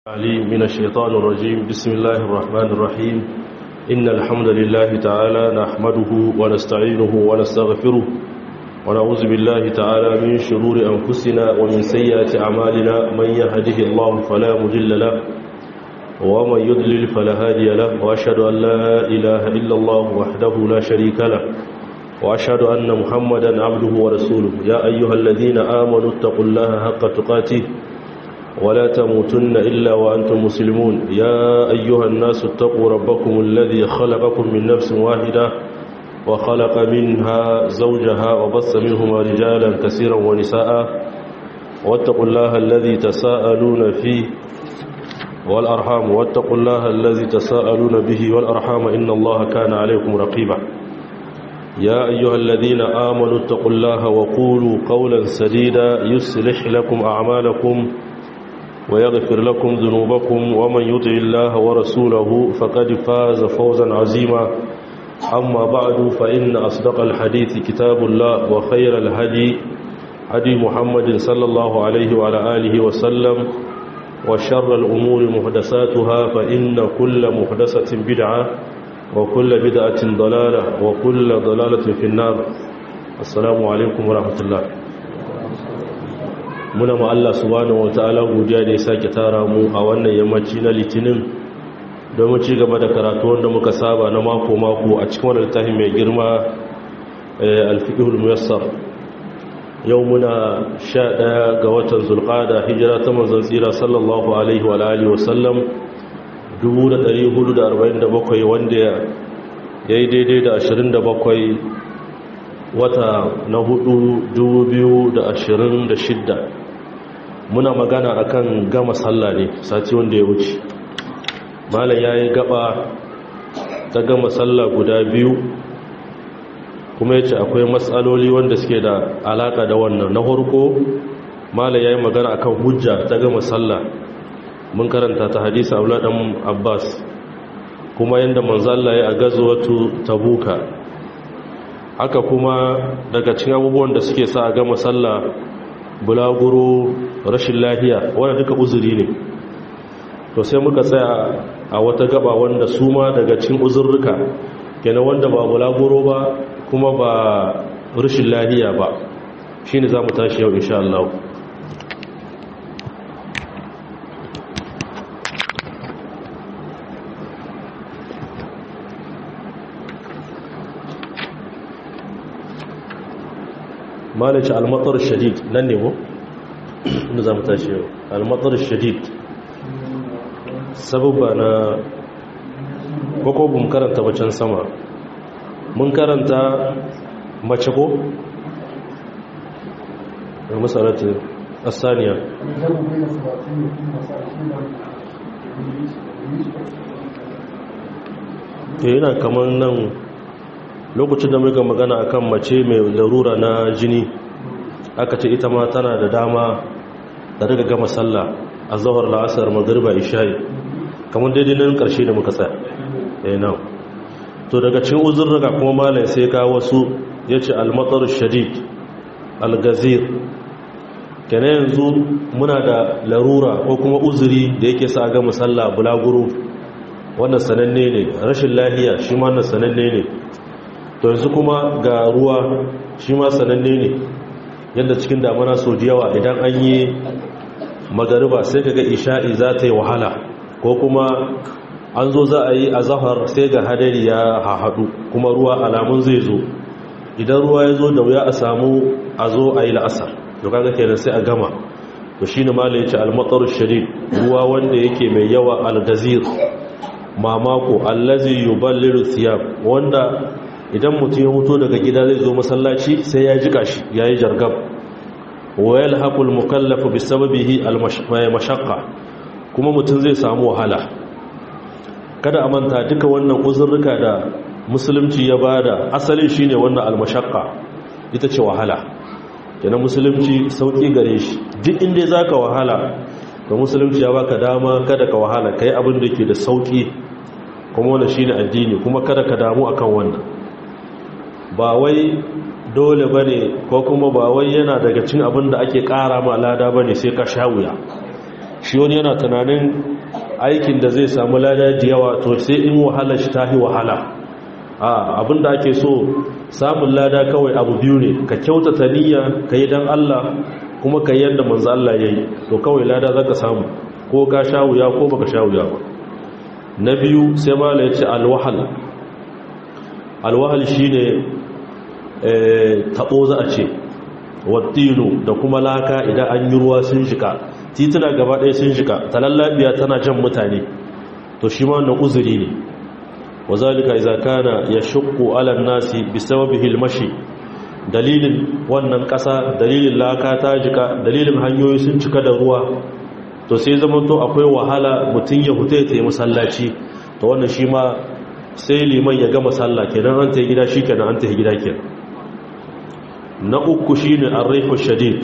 عليم من الشيطان الرجيم بسم الله الرحمن الرحيم إن الحمد لله تعالى نحمده ونستعينه ونستغفره ونعوذ بالله تعالى من شرور أنفسنا ومن سيئات أعمالنا من يهده الله فلا مضل له ومن يضلل فلا هادي له وأشهد أن لا إله إلا الله وحده لا شريك له وأشهد أن محمدا عبده ورسوله يا أيها الذين آمنوا اتقوا الله حق تقاته ولا تموتن إلا وأنتم مسلمون يا أيها الناس اتقوا ربكم الذي خلقكم من نفس واحدة وخلق منها زوجها وبث منهما رجالا كثيرا ونساء واتقوا الله الذي تساءلون فيه والأرحام واتقوا الله الذي تساءلون به والأرحام إن الله كان عليكم رقيبا يا أيها الذين آمنوا اتقوا الله وقولوا قولا سديدا يصلح لكم أعمالكم ويغفر لكم ذنوبكم ومن يطع الله ورسوله فقد فاز فوزا عظيما أما بعد فإن أصدق الحديث كتاب الله وخير الهدي هدي محمد صلى الله عليه وعلى آله وسلم وشر الأمور محدثاتها فإن كل محدثة بدعة وكل بدعة ضلالة وكل ضلالة في النار السلام عليكم ورحمة الله muna ma Allah subhanahu wataala godiya da ya sake tara mu a wannan yammaci na litinin domin ci gaba da karatu wanda muka saba na mako mako a cikin wannan littafi mai girma al-fiqhul muyassar yau muna 11 ga watan zulqa'da hijira ta manzon tsira sallallahu alaihi wa alihi wa sallam 1447 wanda yayi daidai da 27 wata na hudu 2026 muna magana akan gama sallah ne sati wanda ya wuce malam yayi gaba ta gama sallah guda biyu kuma yace akwai matsaloli wanda suke da alaka da wannan na farko malam yayi magana akan hujja ta gama sallah mun karanta ta hadisi Abdullah dan Abbas kuma yanda manzo Allah ya gazwatu Tabuka haka kuma daga cikin abubuwan da suke sa a gama sallah bulaguro rashin lahiya wanda duka uzuri ne to sai muka tsaya a wata gaba wanda su ma daga cikin uzurruka kenan wanda ba bulaguro ba kuma ba rashin lahiya ba shine za mu tashi yau insha Allah malaci almatar shadid nan ne ko inda za mu tashi yau almatar shadid sababba na kwakwa karanta bacin sama mun karanta mace ko da masalatu asaniya yana kamar nan lokacin da muka magana akan mace mai larura na jini aka ce ita ma tana da dama da riga gama sallah a zahar la'asar magariba isha'i kamar daidai nan karshe da muka tsaya eh na to daga cikin uzurruka kuma malai sai ka wasu yace al-matar shadid al-gazir kana yanzu muna da larura ko kuma uzuri da yake sa ga musalla bulaguro wannan sananne ne rashin lafiya shi ma wannan sananne ne to yanzu kuma ga ruwa shi ma sananne ne yadda cikin damana sau da yawa idan an yi magariba sai kaga isha'i za ta yi wahala ko kuma an zo za a yi a zahar sai ga hadari ya haɗu kuma ruwa alamun zai zo idan ruwa ya zo da wuya a samu a zo a yi la'asar to kaga kenan sai a gama to shi ne mala ya ce almatsar shari ruwa wanda yake mai yawa algazir mamako allazi yuballiru thiyab wanda idan mutum ya mutu daga gida zai zo masallaci sai ya jika shi ya yi jargab wayal haƙul mukallafa bi sababihi al-mashaqqa kuma mutum zai samu wahala kada a manta duka wannan uzurruka da musulunci ya bada asalin shine wannan al-mashaqqa ita ce wahala yana musulunci sauki gare shi duk inda zaka wahala da musulunci ya baka dama kada ka wahala kai abin da ke da sauki kuma wannan shine addini kuma kada ka damu akan wannan ba wai dole ba ne ko kuma ba wai yana daga cin abin da ake ƙara ma lada ba ne sai ka sha wuya shi wani yana tunanin aikin da zai samu lada da yawa to sai in wahala shi ta yi wahala a abinda ake so samun lada kawai abu biyu ne ka kyautata niyya ka yi don Allah kuma ka yi yadda manzo Allah ya yi to kawai lada za ka samu ko ka sha wuya ko baka sha wuya ba na biyu sai mala ya ce alwahal alwahal shi ne taɓo za a ce wattino da kuma laka idan an yi ruwa sun shika tituna gaba ɗaya sun shika talallabiya tana jan mutane to shi ma wannan uzuri ne wa zalika idza kana yashqu ala an-nasi bisababihi al-mashi dalilin wannan ƙasa dalilin laka ta jika dalilin hanyoyi sun cika da ruwa to sai zama to akwai wahala mutum ya huta ya tayi masallaci to wannan shi ma sai liman ya gama sallah kenan an tayi gida shikenan an tayi gida kenan na uku shine ar-rihu shadid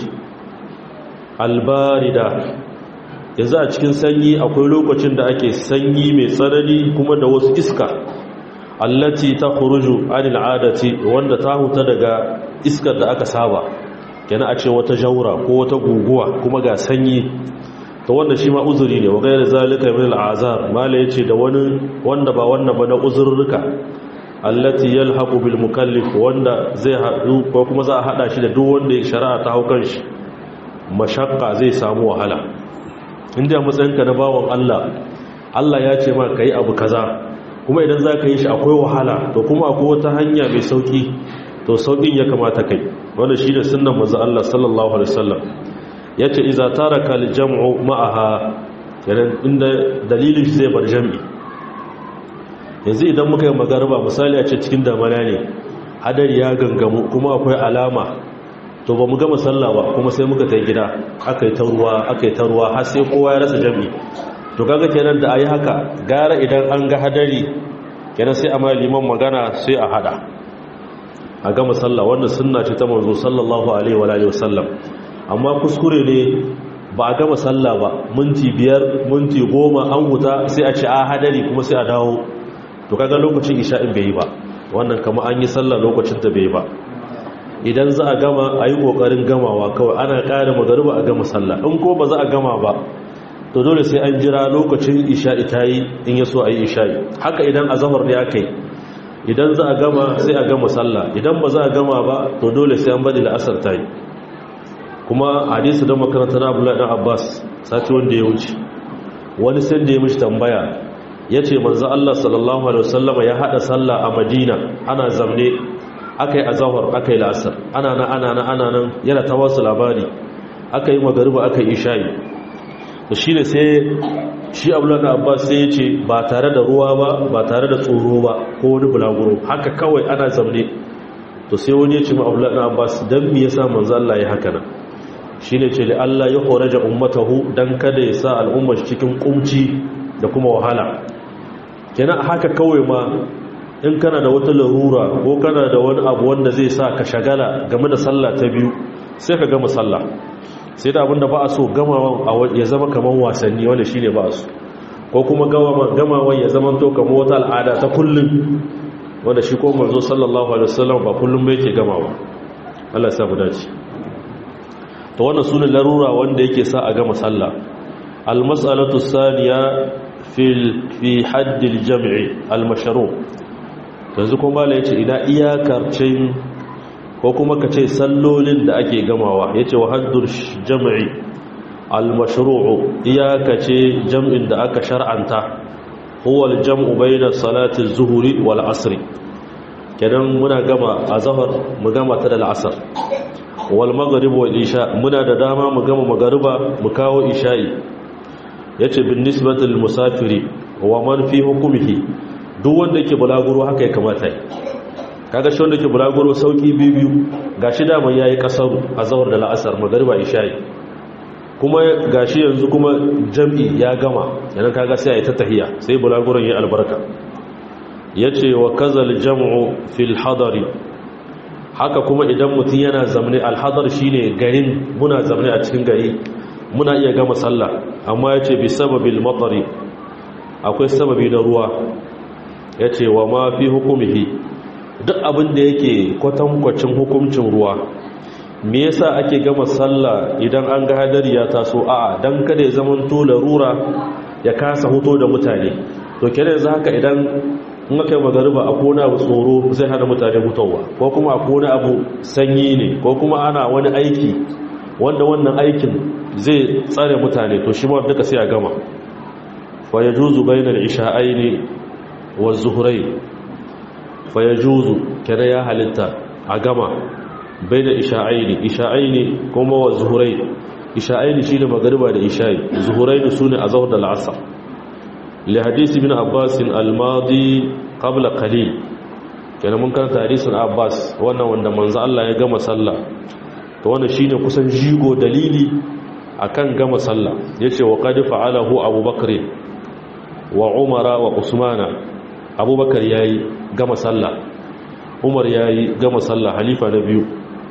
albarida yanzu a cikin sanyi akwai lokacin da ake sanyi mai tsanani kuma da wasu iska allati ta khuruju anil adati wanda ta huta daga iskar da aka saba kenan a ce wata jaura ko wata guguwa kuma ga sanyi to wanda shi ma uzuri ne wa gairar zalika min al'azar mala yace da wani wanda ba wannan ba na uzurruka allati yalhaqu bil mukallif wanda zai hadu ko kuma za a hada shi da duk wanda ya shari'a ta haukan shi mashakka zai samu wahala inda matsayinka na bawon Allah Allah ya ce ma kai abu kaza kuma idan za ka yi shi akwai wahala to kuma akwai wata hanya mai sauki to saukin ya kamata kai wanda shi da sunan manzo Allah sallallahu alaihi wasallam yace iza taraka al-jam'u ma'aha kenan inda dalilin shi zai bar jami'i yanzu idan muka yi magariba misali a ce cikin damana ne hadari ya gangamu kuma akwai alama to ba mu gama sallah ba kuma sai muka tai gida aka yi ta ruwa aka yi ta ruwa har sai kowa ya rasa jami'i to kaga kenan da ayi haka gara idan an ga hadari kenan sai a liman magana sai a hada a gama sallah wannan sunna ce ta manzo sallallahu alaihi wa alihi wasallam amma kuskure ne ba a gama sallah ba minti biyar minti goma an huta sai a ce a hadari kuma sai a dawo to kaga lokacin isha'in bai yi ba wannan kama an yi sallah lokacin ta bai yi ba idan za a gama a yi ƙoƙarin gamawa kawai ana ƙara magariba a gama sallah in ko ba za a gama ba to dole sai an jira lokacin isha'i ta yi in ya so a yi isha'i haka idan a zahar ne aka yi idan za a gama sai a gama sallah idan ba za a gama ba to dole sai an bari la'asar ta yi kuma hadisi don makaranta na abdullahi dan abbas sati wanda ya wuce wani sai da ya mishi tambaya ya ce manzo allah sallallahu alaihi wasallama ya haɗa sallah a madina ana zamne aka yi azahar aka yi la'asar ana nan ana nan ana nan yana ta wasu labari aka yi magariba aka yi isha'i to shi ne sai shi abdullahi da abbas sai ya ce ba tare da ruwa ba ba tare da tsoro ba ko wani bulaguro haka kawai ana zamne to sai wani ya ce ma abdullahi da abbas don me yasa manzo Allah ya haka nan shi ne ce da Allah ya horaja ummatahu dan kada ya sa al'ummar cikin kumci da kuma wahala kenan haka kawai ma in kana da wata larura ko kana da wani abu wanda zai sa ka shagala game da sallah ta biyu sai ka gama sallah sai da abinda ba a so gamawan ya zama kamar wasanni wanda shi ne ba a so ko kuma gamawan ya zama to kamar wata al'ada ta kullum wanda shi ko manzo sallallahu alaihi wasallam ba kullum ba yake gamawa Allah ya sa mu dace to wannan sunan larura wanda yake sa a gama sallah al-mas'alatu thaniya fil fi hadd al-jam'i al-mashru' yanzu kuma la yace ina iyakarcin ko kuma kace sallolin da ake gamawa yace wa haddur jam'i al-mashru'u iyakace jam'in da aka shar'anta huwa al-jam'u bayna salati az-zuhri wal 'asr kenan muna gama azhar mu gama ta da al-'asr wal maghrib wal isha muna da dama mu gama magariba mu kawo isha'i yace bin nisbati lil musafiri wa man fi hukmihi duk wanda yake bulaguro haka ya kamata kaga shi wanda yake bulaguro sauki biyu gashi da man yayi kasaru azhar da la'asar magariba isha'i kuma gashi yanzu kuma jam'i ya gama yana kaga sai ayi ta tahiya sai bulaguron ya albarka yace wa kazal jam'u fil hadari haka kuma idan mutum yana zamne alhadar shine garin muna zamne a cikin gari muna iya gama sallah amma yace bi sababil matari akwai sababi na ruwa yace wa ma fi hukumihi duk abin da yake kwatankwacin hukuncin ruwa me yasa ake gama sallah idan an ga hadari ya taso a'a dan kada ya zaman to larura ya kasa hoto da mutane to kenan yanzu haka idan in aka yi magariba a kona abu tsoro zai hana mutane hutawa ko kuma a kona abu sanyi ne ko kuma ana wani aiki wanda wannan aikin zai tsare mutane to shi ma duka sai a gama fa yajuzu bainal isha'aini wa zuhurai fa yajuzu kada ya halitta a gama bainal isha'aini isha'aini kuma wa zuhurai isha'aini shine magariba da isha'i zuhurai sune azhar da al'asr li hadisi bin abbas al-madi qabla qalil kenan mun karanta hadisin abbas wannan wanda manzo Allah ya gama sallah to wannan shine kusan jigo dalili akan gama sallah yace wa qad fa'alahu abubakar wa umara wa usmana abubakar yayi gama sallah umar yayi gama sallah halifa na biyu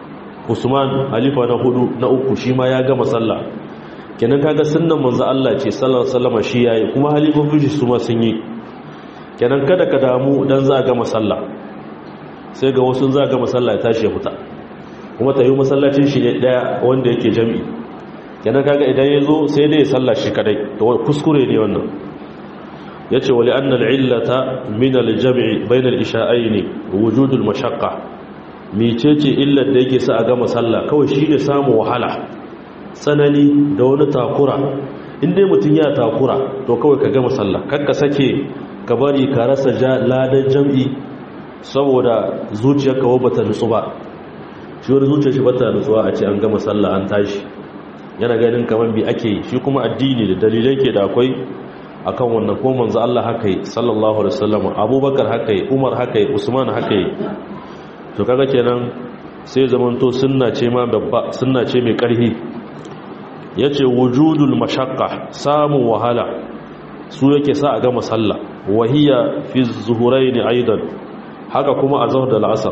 usman halifa na hudu na uku shi ma ya gama sallah kenan kaga sunnan manzo Allah ce sallallahu alaihi wasallam shi yayi kuma halifofin shi su ma sun yi kenan kada ka damu dan za gama sallah sai ga wasu za gama sallah ya tashi ya fita kuma ta yi masallacin shi ne daya wanda yake jami'i kenan kaga idan ya zo sai dai ya salla shi kadai to kuskure ne wannan ya ce wali annal illata min aljami'i bainal isha'aini wujudul mashaqqa mecece illar da yake sa a gama sallah kawai shi ne samu wahala tsanani da wani takura in dai mutum ya takura to kawai ka gama sallah kakka sake ka bari ka rasa ladan jam'i saboda zuciyarka wa bata nutsu ba shi wani zuciyar shi bata nutsuwa a ce an gama sallah an tashi yana ganin kamar bi ake yi shi kuma addini da dalilai ke da akwai akan wannan ko manzo Allah haka yi sallallahu alaihi wasallam Abubakar haka yi Umar haka yi Usman haka yi to kaga kenan sai zaman to sunna ce ma babba sunna ce mai karhi yace wujudul mashaqqa samun wahala su yake sa a gama sallah wahiya fi zuhuraini aidan haka kuma a zahar da la'asar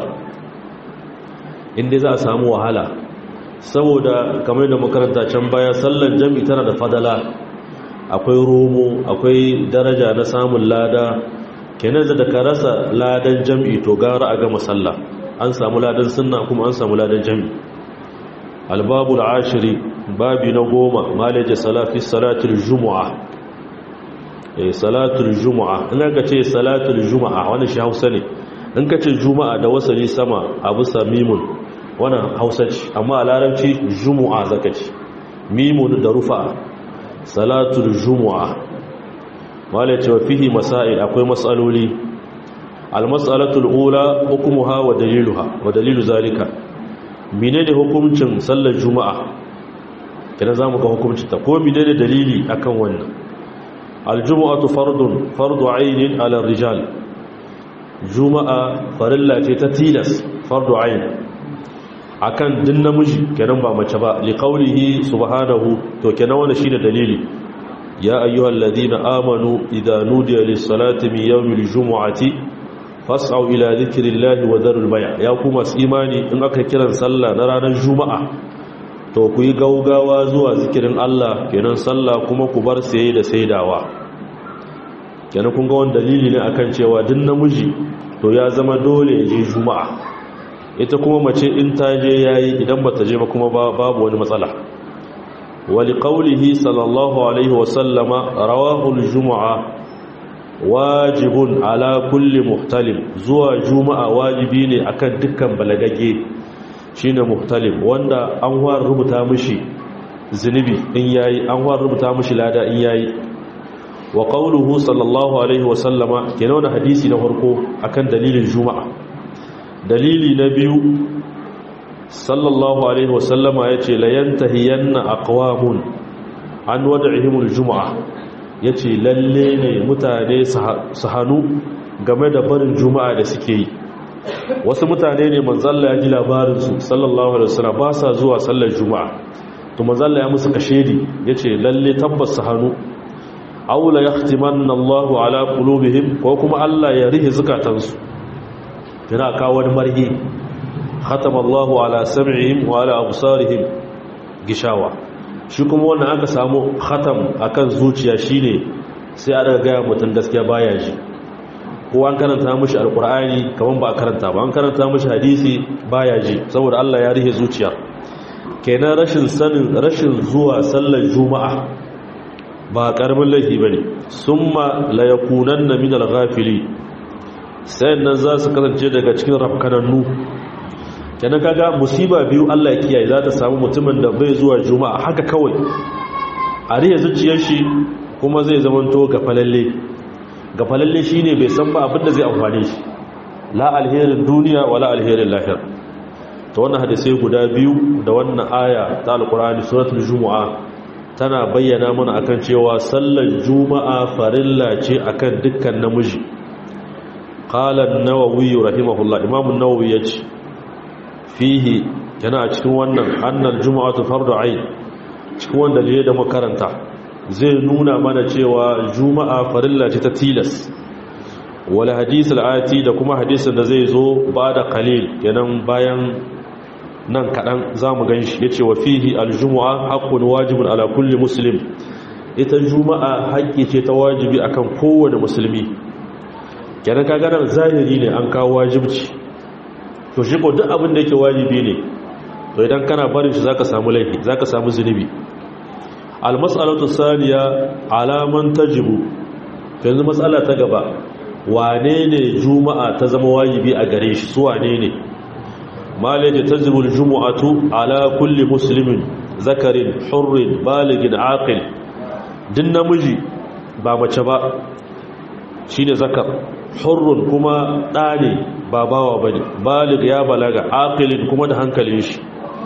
inda za a samu wahala saboda kamar da makaranta can baya sallar jami tana da fadala akwai romo akwai daraja na samun lada kenan da ka rasa ladan jami to gara a gama sallah an samu ladan sunna kuma an samu ladan jami albabul ashiri babi na goma malaje salafi salatul jumu'a salatul jumu'a in ka ce salatul jumu'a wani shi hausa ne in ka ce juma'a da wasali sama a bisa mimun wannan hausa ce amma a larabci jumu'a zaka ce mimun da rufa salatul jumu'a wale cewa fihi masail akwai matsaloli almas'alatul ula hukumuha wa daliluha wa dalilu zalika menene hukuncin sallar juma'a kina zamu ga hukuncin ta ko menene dalili akan wannan aljumu'atu fardun fardu ainin ala rijal juma'a farilla ce ta tilas fardu ain akan din namiji kenan ba mace ba li qawlihi subhanahu to kenan wannan shine dalili ya ayyuhal ladina amanu idza nudiya lis salati min yawmil jumu'ati fas'au ila dhikrillahi wa dharul bay' ya kuma imani in aka kiran sallah na ranar juma'a to ku yi gaugawa zuwa zikirin Allah kenan sallah kuma ku bar saye da saidawa kenan kun ga wani dalili ne akan cewa din namiji to ya zama dole ya je juma'a ita kuma mace in ta je yayi idan bata je ba kuma babu wani matsala wali qawlihi sallallahu alaihi wa sallama rawahu al-jumu'a wajibun ala kulli muhtalim zuwa juma'a wajibi ne akan dukkan balagagge shine muhtalim wanda an war rubuta mishi zunubi in yayi an war rubuta mishi lada in yayi wa qawluhu sallallahu alaihi wa sallama kenan wannan hadisi na farko akan dalilin juma'a dalili na biyu sallallahu alaihi wa sallama yace la yantahiyanna aqwamun an wad'ihimul juma'a yace lalle ne mutane su hanu game da barin juma'a da suke yi wasu mutane ne manzalla ya ji labarinsu sallallahu alaihi wasallam ba sa zuwa sallar juma'a to manzalla ya musu kashedi yace lalle tabbas su hannu aula yahtimanna Allahu ala qulubihim ko kuma Allah ya rihe zukatansu kina kawo wani marhi khatama Allahu ala sam'ihim wa ala absarihim gishawa shi kuma wannan aka samu khatam akan zuciya shine sai a daga gaya mutum gaskiya baya ji ko an karanta mishi alkur'ani kaman ba a karanta ba an karanta mishi hadisi baya ji saboda Allah ya rihe zuciya kenan rashin sanin rashin zuwa sallar juma'a ba karamin laifi bane summa la yakunanna min al-ghafili sai nan za su kasance daga cikin rafkanannu kenan kaga musiba biyu Allah ya kiyaye za ta samu mutumin da bai zuwa juma'a haka kawai a riya zuciyar shi kuma zai zamanto gafalalle gafalalle shine bai san ba abinda zai amfane shi la alherin duniya wala alherin lahir to wannan hadisai guda biyu da wannan aya ta alqur'ani suratul jumu'a tana bayyana mana akan cewa sallar juma'a farilla ce akan dukkan namiji qala an-nawawi rahimahullah imam an-nawawi yace fihi yana a cikin wannan annal juma'atu fardu ayn cikin wanda ne da makaranta zai nuna mana cewa juma'a farilla ce ta tilas wala hadisul ayati da kuma hadisin da zai zo ba da qalil kenan bayan nan kadan zamu ganshi yace wa fihi aljum'a haqqun wajibun ala kulli muslim ita juma'a haƙƙi ce ta wajibi akan kowane musulmi kenan kaga nan zahiri ne an kawo wajibci to shi ko duk abin da yake wajibi ne to idan kana barin shi zaka samu laifi zaka samu zunubi almas'alatu saniya alaman tajibu yanzu matsala ta gaba wane ne juma'a ta zama wajibi a gare shi su wane ne malaje tajibu aljum'atu ala kulli muslimin zakarin hurrin baligin aqil din namiji ba mace ba shine zakar hurrun kuma ɗa ne ba bawa bane balig ya balaga aqilin kuma da hankalin shi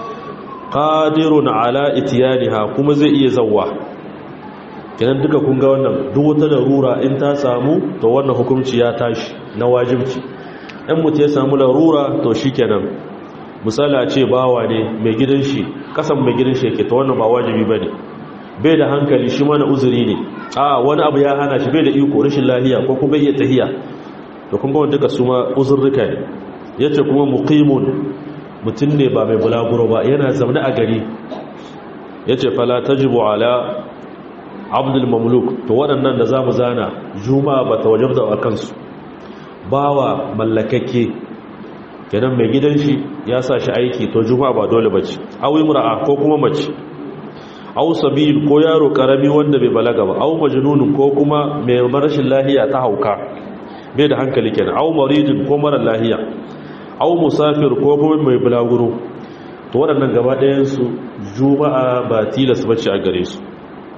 qadirun ala itiyaniha kuma zai iya zawwa kenan duka kun ga wannan duk wata larura in ta samu to wannan hukunci ya tashi na wajibci in mutum ya samu larura to shikenan misali a ce bawa ne mai gidan shi kasan mai gidan shi yake to wannan ba wajibi bane bai da hankali shi mana uzuri ne a wani abu ya hana shi bai da iko rashin lafiya ko kuma iya tahiya to kun ga wanda duka su ma uzurruka ne yace kuma muqimun mutum ne ba mai bulaguro ba yana zaune a gari ya ce fala ta jibo ala abdul mamluk to waɗannan da za mu zana juma ba ta wajen da a kansu bawa mallakakke kenan mai gidan shi ya sa shi aiki to juma ba dole ba ce awi mura'a ko kuma mace au sabil ko yaro karami wanda bai balaga ba au majnunun ko kuma mai rashin lahiya ta hauka bai da hankali kenan au maridin ko mara lahiya au musafir ko kuma mai bulaguro to waɗannan gaba ɗayansu juma'a ba tilas bacci a gare su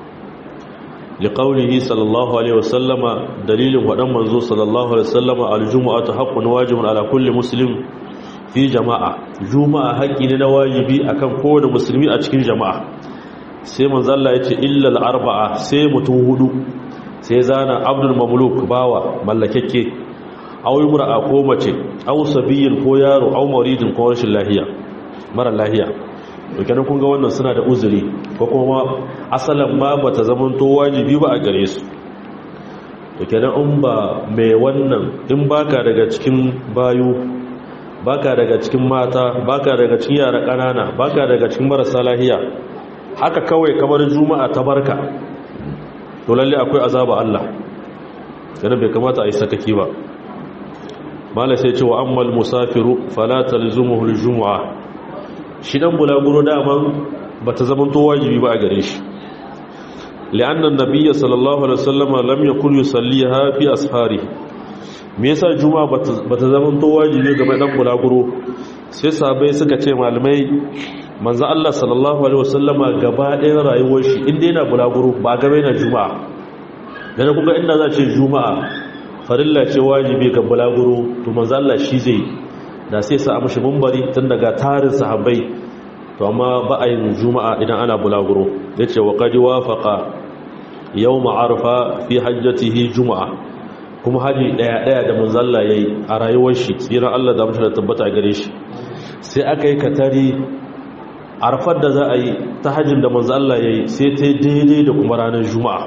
liqaulihi sallallahu alaihi wasallama dalilin waɗan manzo sallallahu alaihi wasallama aljuma'atu haqqun wajibun ala kulli muslim fi jama'a juma'a haƙƙi ne na wajibi akan kowane musulmi a cikin jama'a sai manzo Allah ya ce illal arba'a sai mutum hudu sai zana abdul mamluk bawa mallakekke aw imra'a ko mace aw sabiyin ko yaro aw maridin ko rashin lahiya mara lahiya to kenan kun ga wannan suna da uzuri ko kuma asalan ma bata zamanto wajibi ba a gare su to kenan in ba mai wannan in baka daga cikin bayu baka daga cikin mata baka daga cikin yara kanana baka daga cikin marasa lahiya haka kawai kamar juma'a ta barka to lalle akwai azaba Allah kenan bai kamata a yi sakaki ba mala sai ce wa ammal musafiru fala talzumuhu aljum'a shi dan bulaguro daman bata zaman to wajibi ba a gare shi li'anna an-nabiy sallallahu alaihi wasallam lam yakun yusalliha fi ashari me yasa juma'a bata zaman to wajibi ga dan bulaguro sai sahabbai suka ce malamai manzo Allah sallallahu alaihi wasallama gaba ɗayan rayuwar shi inda yana bulaguro ba gaba yana juma'a dan kuma inda za ce juma'a farilla ce wajibi ga bulaguro to manzo Allah shi zai da sai sa amshi mumbari tun daga tarin sahabbai to amma ba a yin juma'a idan ana bulaguro yace wa qad wafaqa yawm arfa fi hajjatihi juma'a kuma haji daya daya da manzo Allah yayi a rayuwar shi tsira Allah da mutunta tabbata gare shi sai aka yi katari arfar da za a yi ta hajjin da manzo Allah yayi sai ta daidai da kuma ranar juma'a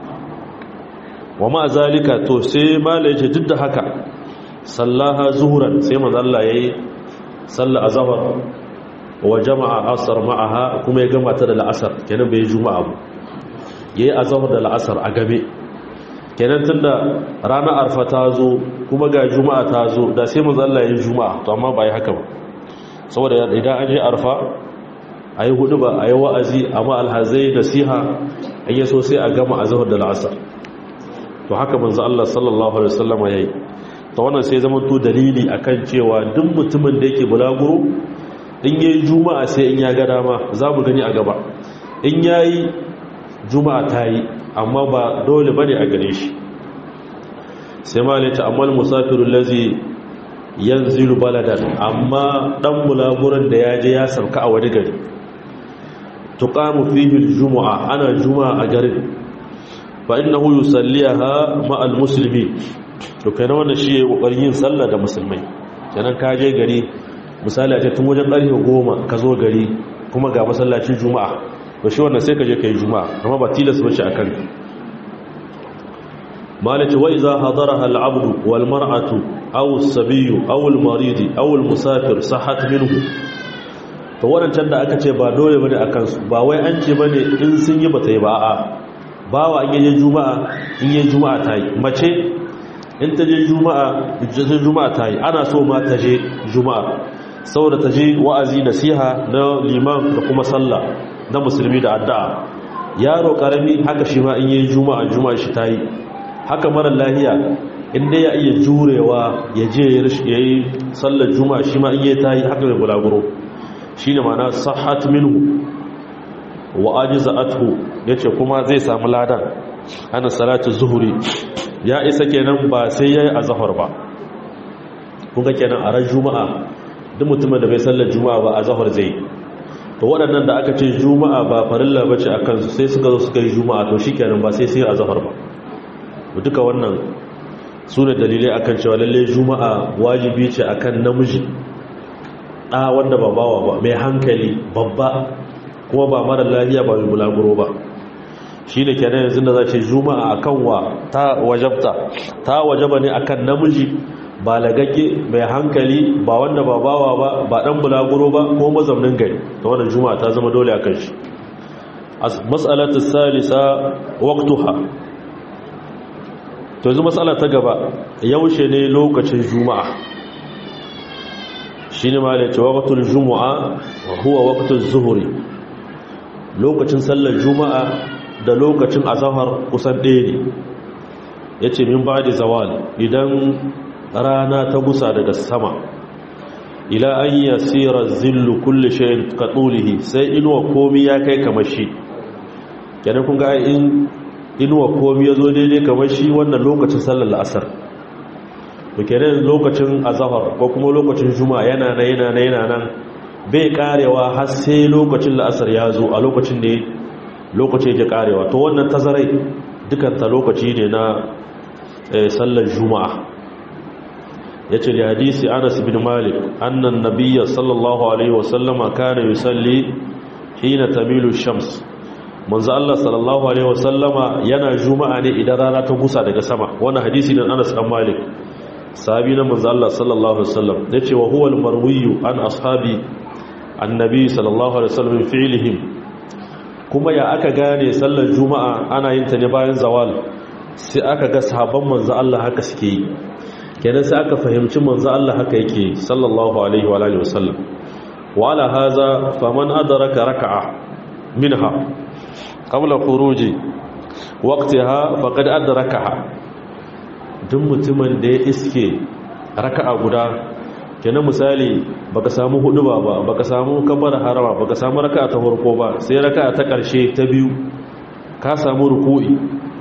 wa ma zalika to sai malai ce duk da haka sallaha zuhuran sai manzo Allah yayi salla azhar wa jama'a asr ma'aha kuma ya gama ta da la'asar kenan bai juma'a ba yayi azhar da la'asar a gabe kenan tunda ranar arfa ta zo kuma ga juma'a ta zo da sai manzo Allah yayi juma'a to amma bai haka ba saboda idan an je arfa a yi hudu ba a yi wa'azi a ma'alhazai nasiha a yi so sai a gama a zahar da la'asar to haka manzo Allah sallallahu alaihi wasallam ya yi ta wannan sai zama to dalili akan cewa duk mutumin da yake bulaguro in yayi juma'a sai in ya ga dama za mu gani a gaba in yayi juma'a ta yi amma ba dole bane a gare shi sai ma ne ta amal musafirul lazi yanzilu baladan amma dan bulaguran da ya je ya sauka a wani gari tuqamu fihi aljum'a ana juma'a a garin fa innahu yusalliha ma'al muslimin to kana wannan shi yayi kokarin yin sallah da musulmai kenan ka je gari misali a ce tun wajen karfe 10 ka zo gari kuma ga masallacin juma'a to shi wannan sai ka je kai juma'a amma ba tilas ba shi akan malati wa idza hadaraha al-'abdu wal mar'atu aw as-sabiyyu aw al-marid aw al-musafir sahhat minhu to wadancan da aka ce ba dole bane akan su ba wai an ce bane in sun yi bata yi ba a'a bawa an yi juma'a in yi juma'a ta yi mace in ta je juma'a je juma'a ta yi ana so ma ta je juma'a saboda ta je wa'azi nasiha na liman da kuma sallah na musulmi da addu'a yaro karami haka shi ma in yi juma'a juma'a shi ta yi haka mara lahiya inda ya iya jurewa ya je ya yi sallar juma'a shi ma in yi ta yi haka mai bulaguro shi ne mana sahat minhu wa ajiza athu ya ce kuma zai samu ladan ana salatu zuhuri ya isa kenan ba sai ya yi a zahar ba kuka kenan a ran juma'a duk mutumin da bai sallar juma'a ba a zahar zai to waɗannan da aka ce juma'a ba farilla ba ce a kansu sai suka zo suka yi juma'a to shi kenan ba sai sai a zahar ba duka wannan su ne dalilai akan cewa lalle juma'a wajibi ce akan namiji ɗa wanda ba bawa ba mai hankali babba kuma ba mara lafiya ba mai bulaguro ba shi ne kenan yanzu da za ce juma'a akan wa ta wajabta ta wajaba ne akan namiji ba lagagge mai hankali ba wanda ba bawa ba ba ɗan bulaguro ba ko mazaunin gari ta wannan juma'a ta zama dole akan shi mas'alatu salisa waqtuha to yanzu matsala ta gaba yaushe ne lokacin juma'a shi ne ma da cewa waktul juma'a huwa waktul zuhuri lokacin sallar juma'a da lokacin azahar kusan ɗaya ne ya ce min ba da zawal idan rana ta gusa daga sama ila an yi asirar zillu kulle shayin katsulihi sai inuwa komi ya kai kamar shi kenan kun ga in inuwa komi ya zo daidai kamar shi wannan lokacin sallar la'asar bukirin lokacin azahar ko kuma lokacin juma yana na yana na yana nan bai karewa har sai lokacin la'asar ya zo a lokacin ne lokacin yake karewa to wannan tazarai dukanta lokaci ne na sallar juma'a ya ce da hadisi anas bin malik annan nabiya sallallahu alaihi wasallama kana yusalli hina tamilu shams manzo Allah sallallahu alaihi wasallama yana juma'a ne idan rana ta gusa daga sama wannan hadisi ne Anas dan Malik sahabi na manzo Allah sallallahu alaihi wasallam yace wa huwa al-marwiyu an ashabi annabi sallallahu alaihi wasallam fi'lihim kuma ya aka gane sallar juma'a ana yin ta ne bayan zawal sai aka ga sahabban manzo Allah haka suke yi kenan sai aka fahimci manzo Allah haka yake sallallahu alaihi wa alihi wasallam wa ala hadha faman adraka rak'a minha qabla khuruji waqtiha faqad adrakaha duk mutumin da ya iske raka'a guda kenan misali baka samu hudu ba ba baka samu kabbara harama baka samu raka'a ta farko ba sai raka'a ta karshe ta biyu ka samu ruku'i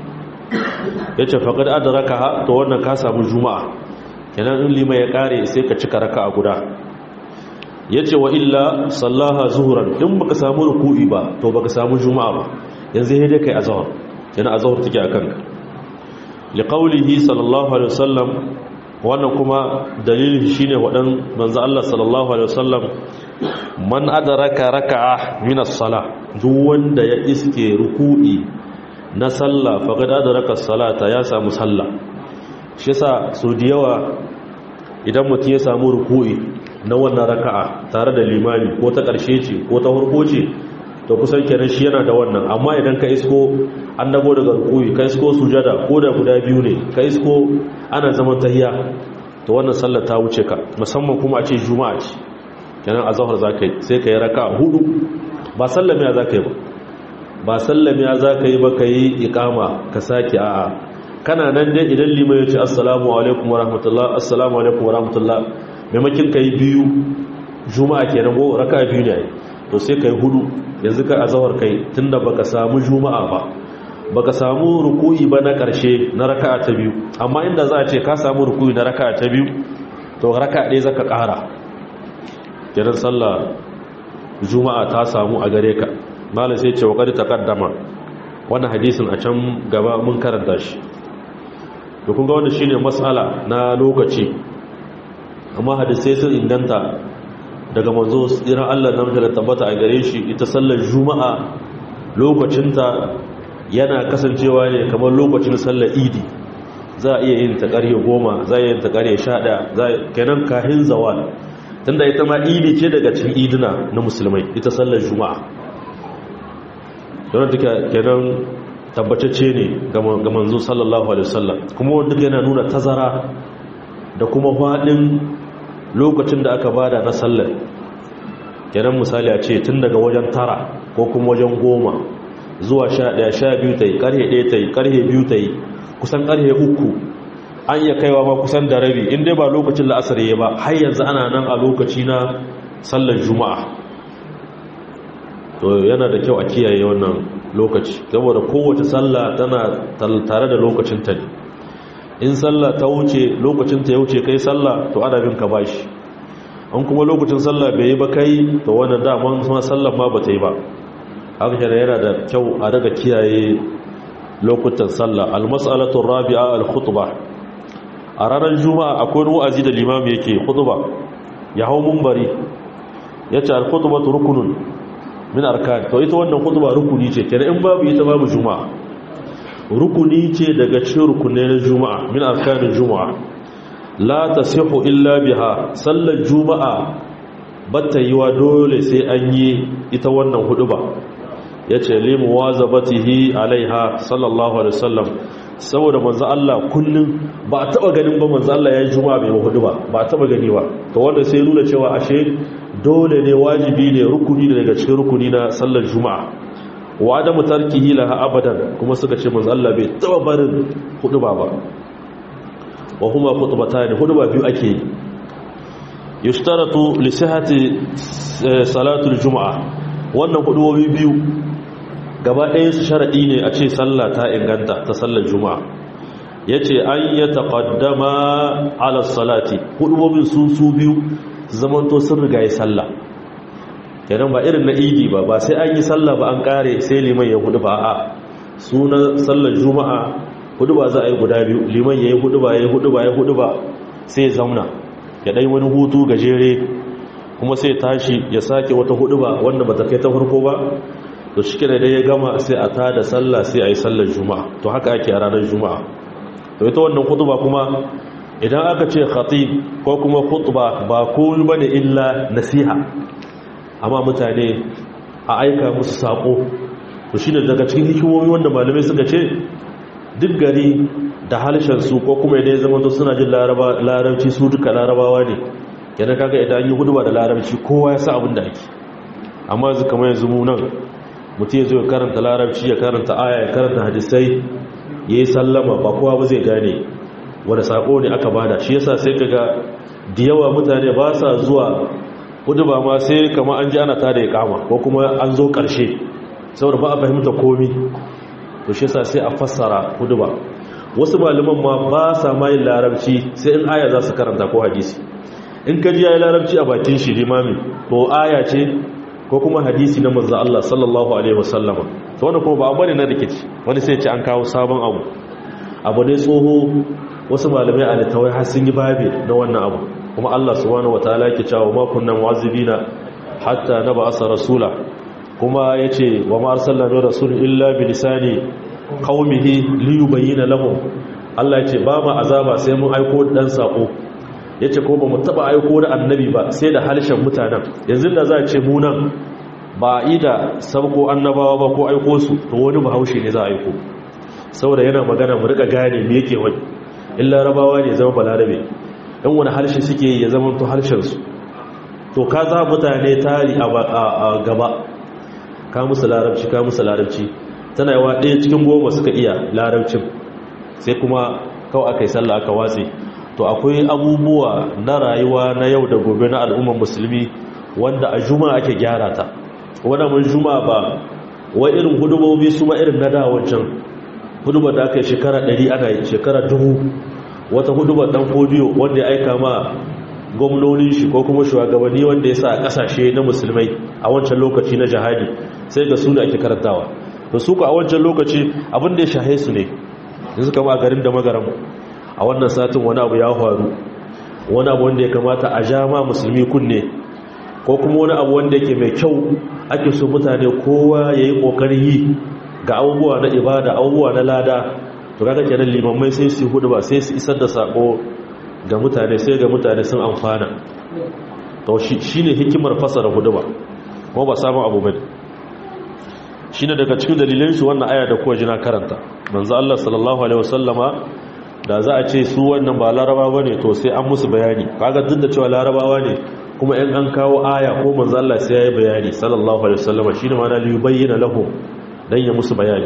yace faqad adrakaha to wannan ka samu juma'a kenan in lima ya kare sai ka cika raka'a guda yace wa illa sallaha zuhuran in baka samu ruku'i ba to baka samu juma'a ba yanzu sai dai kai azhar yana azhar take akan ka liqaulihi sallallahu alaihi wasallam wannan kuma dalilin shine wadan manzo Allah sallallahu alaihi wasallam man adraka raka'a min as-salah duk wanda ya iske ruku'i na sallah faqad adraka as-salata ya samu sallah shi yasa su da yawa idan mutum ya samu ruku'i na wannan raka'a tare da limami ko ta ƙarshe ce ko ta farko ce to kusan kenan shi yana da wannan amma idan ka isko an dago daga rukuyi ka isko sujada ko da guda biyu ne ka isko ana zaman tahiya to wannan sallar ta wuce ka musamman kuma a ce juma'a ce kenan azhar zakai sai ka yi raka hudu ba sallamiya za ka yi ba ba sallamiya za ka yi ba ka yi ikama ka sake a'a kana nan dai idan liman ya ce assalamu alaikum wa rahmatullah assalamu alaikum wa rahmatullah maimakin ka yi biyu juma'a ke nan raka biyu ne to sai ka yi hudu yanzu ka azawar kai tunda baka samu juma'a ba baka samu ruku'i ba na karshe na raka'a ta biyu amma inda za a ce ka samu ruku'i na raka'a ta biyu to raka'a ɗaya zaka ƙara kiran sallah juma'a ta samu a gare ka malam sai ce wa qad taqaddama wannan hadisin a can gaba mun karanta shi to kun ga wannan shine mas'ala na lokaci amma hadisai sun inganta daga manzo tsiran Allah na da tabbata a gare shi ita sallar juma'a lokacinta yana kasancewa ne kamar lokacin sallar idi za a iya yin ta ƙarfe goma za a iya yin ta ƙarfe sha ɗaya kenan kahin zawal tunda ita ma idi ce daga cikin idina na musulmai ita sallar juma'a don duka kenan tabbatacce ne ga manzo sallallahu alaihi wasallam kuma wanda yana nuna tazara da kuma faɗin lokacin da aka bada na sallar kenan misali a ce tun daga wajen tara ko kuma wajen goma zuwa sha ɗaya sha biyu ta yi ƙarhe ɗaya ta yi ƙarhe biyu ta yi kusan ƙarhe uku an iya kaiwa ma kusan da rabi in dai ba lokacin la'asar ya ba har yanzu ana nan a lokaci na sallar juma'a to yana da kyau a kiyaye wannan lokaci saboda kowace sallah tana tare da lokacin ta ne in sallah ta wuce lokacin ta ya wuce kai sallah to ana bin ka bashi an kuma lokacin sallah bai yi ba kai to wannan daman kuma sallah ma ba ta yi ba haka kenan yana da kyau a daga kiyaye lokutan sallah almas'alatu rabi'a al-khutbah a ranar juma'a akwai wa'azi da limami yake khutba ya hau munbari yace al-khutbatu rukunun min arkan to ita wannan khutba rukuni ce kenan in babu ita babu juma'a rukuni ce daga cikin rukunai na juma'a min arkanin juma'a la tasihu illa biha sallar juma'a batta yiwa dole sai an yi ita wannan huduba yace limu wazabatihi alaiha sallallahu alaihi wasallam saboda manzo Allah kullum ba a taba ganin ba manzo Allah yayin juma'a bai huduba ba a taba gani ba to wanda sai nuna cewa ashe dole ne wajibi ne rukuni ne daga cikin rukuni na sallar juma'a wa adamu tarkihi laha abadan kuma suka ce manzo Allah bai taba barin huduba ba wa huma khutbatan huduba biyu ake yi yushtaratu li sihhati salatu al-jum'a wannan hudubobi biyu gaba ɗaya su sharadi ne a ce sallah ta inganta ta sallar juma'a yace an yataqaddama ala salati hudubobin su su biyu zamanto sun riga yi sallah kenan ba irin na idi ba ba sai an yi sallah ba an kare sai liman ya hudu ba a sunan sallar juma'a hudu ba za a yi guda biyu liman ya yi hudu ba ya yi hudu ba ya hudu ba sai zauna ya ɗai wani hutu gajere kuma sai tashi ya sake wata hudu ba wanda ba ta kai ta farko ba to shi kira ya gama sai a ta da sallah sai a yi sallar juma'a to haka ake a ranar juma'a to ita wannan hudu ba kuma idan aka ce khatib ko kuma khutba ba komai bane illa nasiha amma mutane a aika musu sako to shine daga cikin hikimomi wanda malamai suka ce duk gari da halshen su ko kuma idan ya zama to suna jin larabci su duka larabawa ne yana kaga idan an yi huduba da larabci kowa ya sa abin da ake amma yanzu kamar yanzu mu nan mutum ya zo ya karanta larabci ya karanta aya ya karanta hadisai ya yi sallama ba kowa ba zai gane wani sako ne aka bada shi yasa sai kaga da yawa mutane ba sa zuwa hudu ba ma sai kama an ji ana tada ya kama ko kuma an zo karshe saboda ba a fahimta komi to shi yasa sai a fassara hudu ba wasu malaman ma ba sa ma yin larabci sai in aya za su karanta ko hadisi in ka ji ya yi larabci a bakin shi limami to aya ce ko kuma hadisi na manzo Allah sallallahu alaihi wasallama to wanda kuma ba abu ne na rikici wani sai ce an kawo sabon abu abu ne tsoho wasu malamai a littawai har sun yi babe na wannan abu kuma Allah subhanahu wataala yake cewa ma kunnan wazibina hatta nab'asa rasula kuma yace wa ma arsalna min rasulin illa bi lisani qaumihi li yubayyana lahum Allah yace ba ma azaba sai mun aiko dan sako yace ko ba mu taba aiko da annabi ba sai da halshen mutanen yanzu da za a ce mu nan ba ida sabko annabawa ba ko aiko su to wani bahaushe ne za a aiko saboda yana magana mu rika gane me yake wani in larabawa ne zama balarabe in wani harshe suke ya zama to harshensu to ka za mutane tari a gaba ka musu larabci ka musu larabci tana yawa ɗaya cikin goma suka iya larabcin sai kuma kawai aka yi sallah aka watse to akwai abubuwa na rayuwa na yau da gobe na al'ummar musulmi wanda a juma'a ake gyara ta wadda mun juma'a ba wa irin hudubobi su ma irin na da wancan hudubar da aka yi shekara 100 ana yi shekara dubu wata hudubar dan kodiyo wanda ya aika ma gwamnonin shi ko kuma shugabanni wanda ya sa a kasashe na musulmai a wancan lokaci na jihadi sai ga su da ake karantawa to su ku a wancan lokaci abin da ya shahe su ne yanzu kama a garin da magaram a wannan satin wani abu ya faru wani abu wanda ya kamata a ja ma musulmi kunne ko kuma wani abu wanda yake mai kyau ake so mutane kowa ya yi ƙoƙarin yi ga abubuwa na ibada abubuwa na lada to kaga kenan limammai sai su hudu ba sai su isar da sako ga mutane sai ga mutane sun amfana to shi ne hikimar fasara hudu ba kuma ba samun abu bane shi ne daga cikin dalilin shi wannan aya da kuwa jina karanta manzo Allah sallallahu alaihi wasallama da za a ce su wannan ba laraba bane to sai an musu bayani kaga duk da cewa larabawa ne kuma in an kawo aya ko manzo Allah sai yayi bayani sallallahu alaihi wasallama shine ma na li yubayyana lahum dan ya musu bayani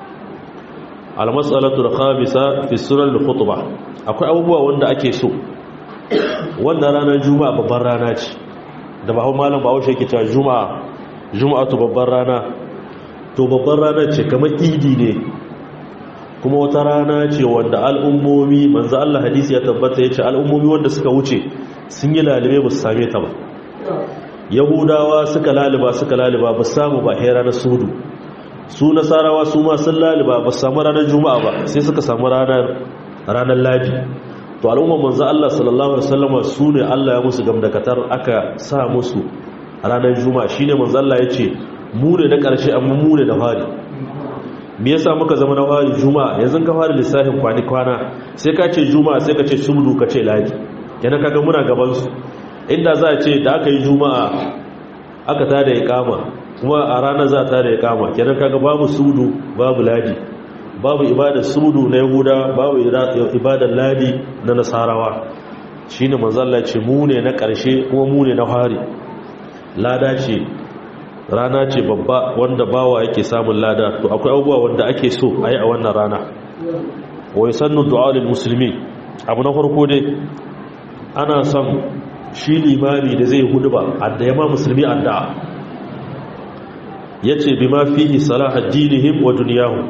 al mas'alatu al khamisa fi sunan al khutbah akwai abubuwa wanda ake so wannan ranar juma'a babbar rana ce da ba malam ba haushe yake cewa juma'a juma'atu babbar rana to babbar rana ce kamar idi ne kuma wata rana ce wanda al'ummomi manzo Allah hadisi ya tabbata yace al'ummomi wanda suka wuce sun yi lalibe ba su same ta ba yahudawa suka laliba suka laliba ba samu ba hera na sudu su nasarawa su ma sun laliba ba su samu ranar juma'a ba sai suka samu ranar ranar ladi to al'ummar manzo Allah sallallahu alaihi wasallam su ne Allah ya musu gamdakatar aka sa musu ranar juma'a shine manzo Allah yace mu ne na karshe amma mu ne da fari me yasa muka zama na fari juma'a yanzu ka fara lissafin kwani kwana sai ka ce juma'a sai ka ce subdu ka ce ladi kenan kaga muna gaban su inda za a ce da aka yi juma'a aka tada iqama kuma a ranar za ta da iqama kenan kaga babu sudu babu ladi babu ibadar sudu na yahuda babu ibadar ladi na nasarawa shine manzo Allah ce mu ne na karshe kuma mu ne na fari lada ce rana ce babba wanda bawa yake samun lada to akwai abubuwa wanda ake so a yi a wannan rana wai sannu du'alil musulmi abu na farko dai ana son shi limami da zai hudu ba adda yama musulmi addu'a ya ce bi ma fihi salah addinihim wa duniyahu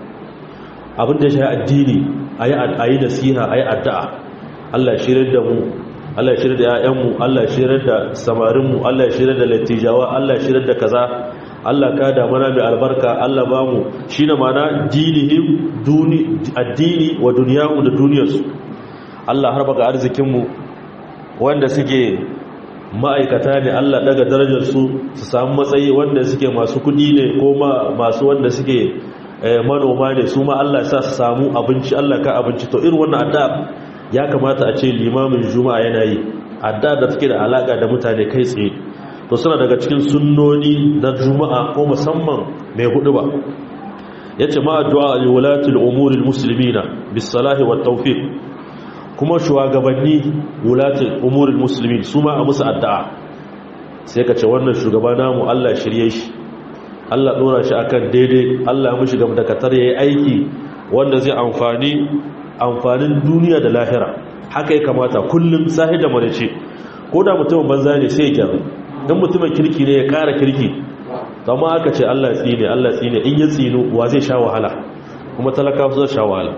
abinda shi addini a yi nasiha a yi addu'a Allah shirin da mu Allah shirin da ‘ya'yanmu Allah shirin da samarinmu Allah shirin da lattijawa Allah shirin da kaza Allah ka da mana mai albarka Allah ba mu shi na mana dinihim addini wa duniyahu da duniyarsu Allah har baka arzikinmu wanda suke ma'aikata ne Allah daga darajarsu su samu matsayi wanda suke masu kudi ne ko masu wanda suke manoma ne su ma Allah sa su samu abinci Allah ka abinci to irin wannan addu'a ya kamata a ce limamin juma'a yana yi addu'a da take da alaka da mutane kai tsaye to suna daga cikin sunnoni na juma'a ko musamman mai hudu ba yace ma addu'a liwalatil umuril muslimina bis salahi wat tawfiq kuma shugabanni wulatul umuril muslimin su ma a musu addu'a sai ka ce wannan shugaba namu Allah shirye shi Allah dora shi akan daidai Allah mu shiga da katar yayi aiki wanda zai amfani amfanin duniya da lahira haka ya kamata kullum sahi da marice ko da mutumin banza ne sai ya gyaru dan mutumin kirki ne ya ƙara kirki amma aka ce Allah tsine Allah tsine in ya tsino wa zai sha wahala kuma talakawa zai sha wahala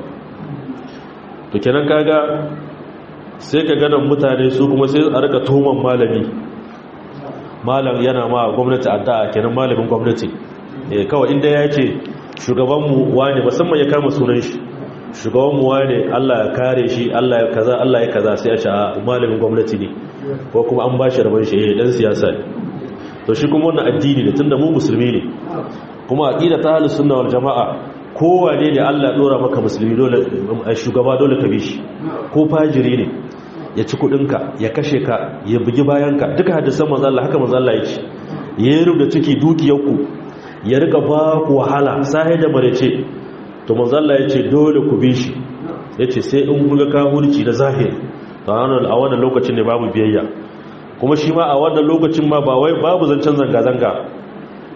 to kenan kaga sai ka ganin mutane su kuma sai a rika tuhuman malami malam yana ma gwamnati addu'a kenan malamin gwamnati eh kawai inda ya ce shugabanmu wane musamman ya kama sunan shi shugabanmu wane Allah ya kare shi Allah ya kaza Allah ya kaza sai a ce malamin gwamnati ne ko kuma an bashi rabon shi eh dan siyasa ne to shi kuma wannan addini ne tunda mu musulmi ne kuma aqida ta ahlus sunna wal jamaa kowane ne Allah ya dora maka musulmi dole shugaba dole ka bi shi ko fajiri ne ya ci kudinka ya kashe ka ya bugi bayanka duka hadisan manzo Allah haka manzo Allah yake ya rubuta ciki dukiyarku ya rika ba ku wahala sai da marece to manzo Allah yace dole ku bi shi yace sai in kuga kafirci da zahiri to a wannan lokacin ne babu biyayya kuma shi ma a wannan lokacin ma ba wai babu zancen zanga zanga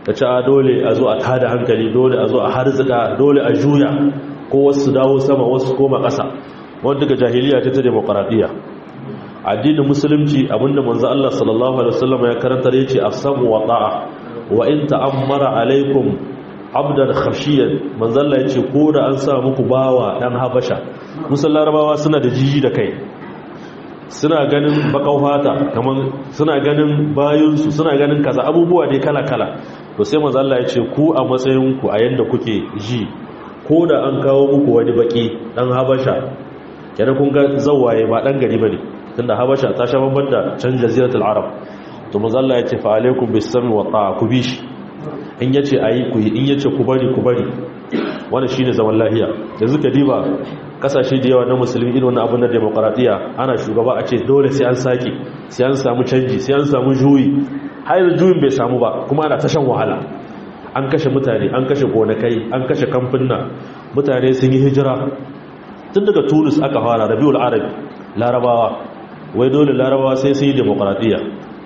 ta ci a dole a zo a tada hankali dole a zo a harzika dole a juya ko wasu dawo sama wasu koma ƙasa wanda daga jahiliya ta ta demokaradiyya addinin musulunci abinda manzo Allah sallallahu alaihi wasallam ya karanta yace afsamu wa ta'a wa in ta'ammara alaikum abdan khashiyan manzo Allah yace ko da an sa muku bawa dan habasha musulman larabawa suna da jiji da kai suna ganin bakau fata kaman suna ganin bayinsu suna ganin kaza abubuwa dai kala kala to sai manzo Allah yace ku a matsayin ku a yanda kuke ji ko da an kawo muku wani baki dan habasha kenan kun ga zawaye ba dan gari bane tunda habasha ta sha babban da can jaziratul arab to manzo Allah ya ce fa alaikum bis-sami wa ta'a ku bi shi in yace ayi ku yi in yace ku bari ku bari wannan shine zaman lahiya yanzu ka diba kasashe da yawa na musulmi irin wannan abun na demokradiya ana shugaba a ce dole sai an saki sai an samu canji sai an samu juyi har juyin bai samu ba kuma ana ta shan wahala an kashe mutane an kashe gonakai an kashe kamfuna mutane sun yi hijira tun daga tunis aka fara rabiul arabi larabawa wai dole larabawa sai sun yi demokradiyya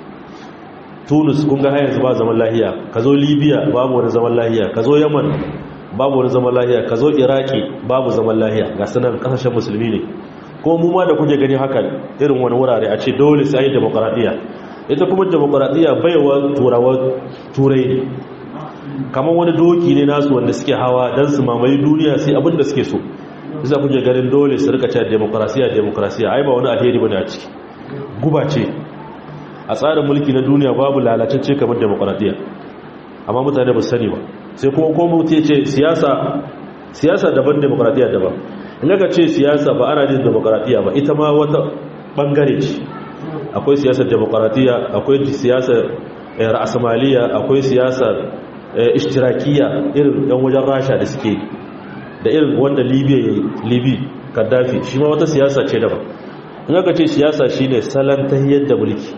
tunis kun ga yanzu ba zaman lahiya ka zo libya babu wani zaman lahiya ka zo yaman babu wani zaman lahiya ka zo iraki babu zaman lahiya ga sanar kasashen musulmi ne ko mu ma da kuke gani haka irin wani wurare a ce dole sai yi demokradiyya ita kuma demokradiyya baiwa turawa turai ne kamar wani doki ne nasu wanda suke hawa don su mamaye duniya sai abin da suke so za ku je ganin dole su rika cewa demokrasiya demokrasiya ai ba wani alheri bane a ciki guba ce a tsarin mulki na duniya babu lalatacce kamar demokradiya amma mutane ba su sani ba sai kuma ko mutum ce siyasa siyasa daban demokradiya daban in ka ce siyasa ba ana jin demokradiya ba ita ma wata bangare ce akwai siyasar demokradiya akwai siyasar ra'asmaliya akwai siyasar ishtirakiya irin yan wajen rasha da suke da irin wanda libya ya yi libi kaddafi shi ma wata siyasa ce daban in aka ce siyasa shi ne salon ta da mulki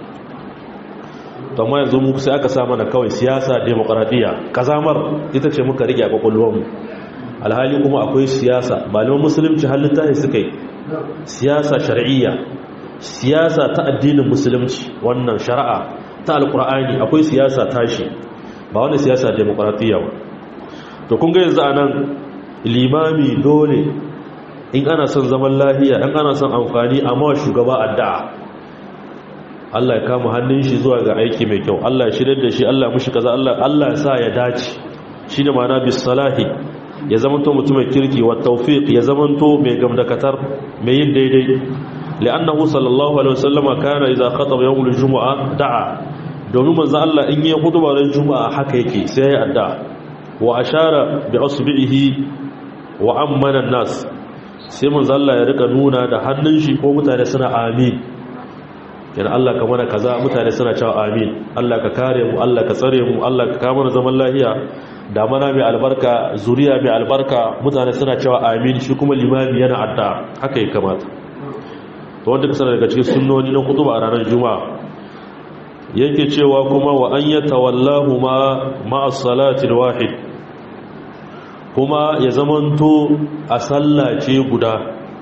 to ma yanzu muku sai aka sa mana kawai siyasa demokaradiyya kazamar ita ce muka rike a kwakwalwarmu alhali kuma akwai siyasa malaman musulunci halitta ne suka yi siyasa shari'iyya siyasa ta addinin musulunci wannan shari'a ta alkur'ani akwai siyasa tashi ba wani siyasa demokaradiyya ba to kun ga yanzu anan limami dole in ana son zaman lafiya in ana son amfani amma shugaba addu'a Allah ya kama hannun shi zuwa ga aiki mai kyau Allah ya shirye da shi Allah ya mushi kaza Allah Allah ya sa ya dace shine ma'ana bis salahi ya zamanto mutumin kirki wa tawfiq ya zamanto mai gamdakatar mai yin daidai li'annahu sallallahu alaihi wasallam kana idza khataba yawm al-jumu'a da'a domin manzo Allah in yi khutba ran juma'a haka yake sai ya addu'a wa ashara bi asbihi wa ammana nas sai manzo Allah ya rika nuna da hannun shi ko mutane suna amin yana Allah ka mana kaza mutane suna cewa amin Allah ka kare mu Allah ka tsare mu Allah ka kama zaman lafiya da mana mai albarka zuriya mai albarka mutane suna cewa amin shi kuma limami yana adda haka ya kamata to wanda ka sanar daga cikin sunnoni na kutuba a ranar juma'a yake cewa kuma wa an yatawallahu ma ma'a salati wahid kuma ya zamanto a sallace guda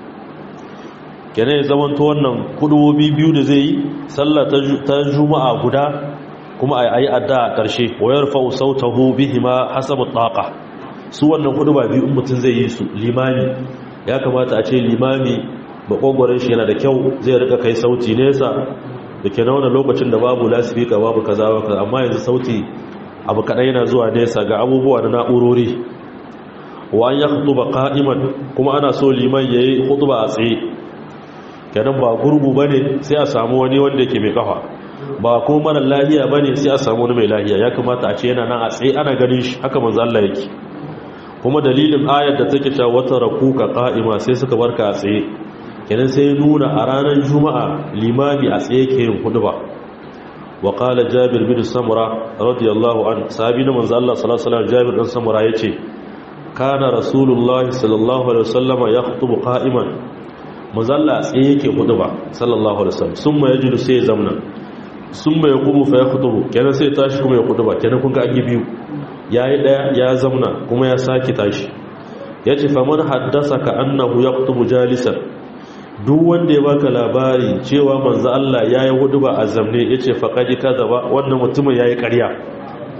kenan ya zamanto wannan kudubobi biyu da zai yi sallah ta juma'a guda kuma a yi adda a ƙarshe wayar fa'u sautahu bihima hasabu taqa su wannan kuduba biyu in mutum zai yi su limami ya kamata a ce limami bakogwaron shi yana da kyau zai rika kai sauti nesa da ke na wannan lokacin da babu lasifika babu kaza ba amma yanzu sauti abu kaɗai yana zuwa nesa ga abubuwa na na'urori wa an ya hutuba qa'iman kuma ana so liman yayi hutuba a tsaye kenan ba gurgu bane sai a samu wani wanda yake mai kafa ba ko mara lahiya bane sai a samu wani mai lahiya ya kamata a ce yana nan a tsaye ana ganin shi haka manzo Allah yake kuma dalilin ayar da take cewa wata rakuka qa'ima sai suka barka a tsaye kenan sai nuna a ranar juma'a limami a tsaye ke yin hutuba wa qala jabir bin samura radiyallahu anhu sahabi na manzo Allah sallallahu alaihi wasallam jabir bin samura yace kana rasulullah sallallahu alaihi wasallama ya khutubu qa'iman muzalla tsaye yake hutuba sallallahu alaihi wasallam summa yajidu sai ya zamna summa yaqumu fa yakhutubu kenan sai tashi kuma ya hutuba kenan kun ga an biyu yayi daya ya zamna kuma ya saki tashi yace fa man haddasaka annahu yakhutubu jalisan duk wanda ya baka labari cewa manzo Allah yayi hutuba a zamne yace faqadi kadaba wannan mutumin yayi ƙarya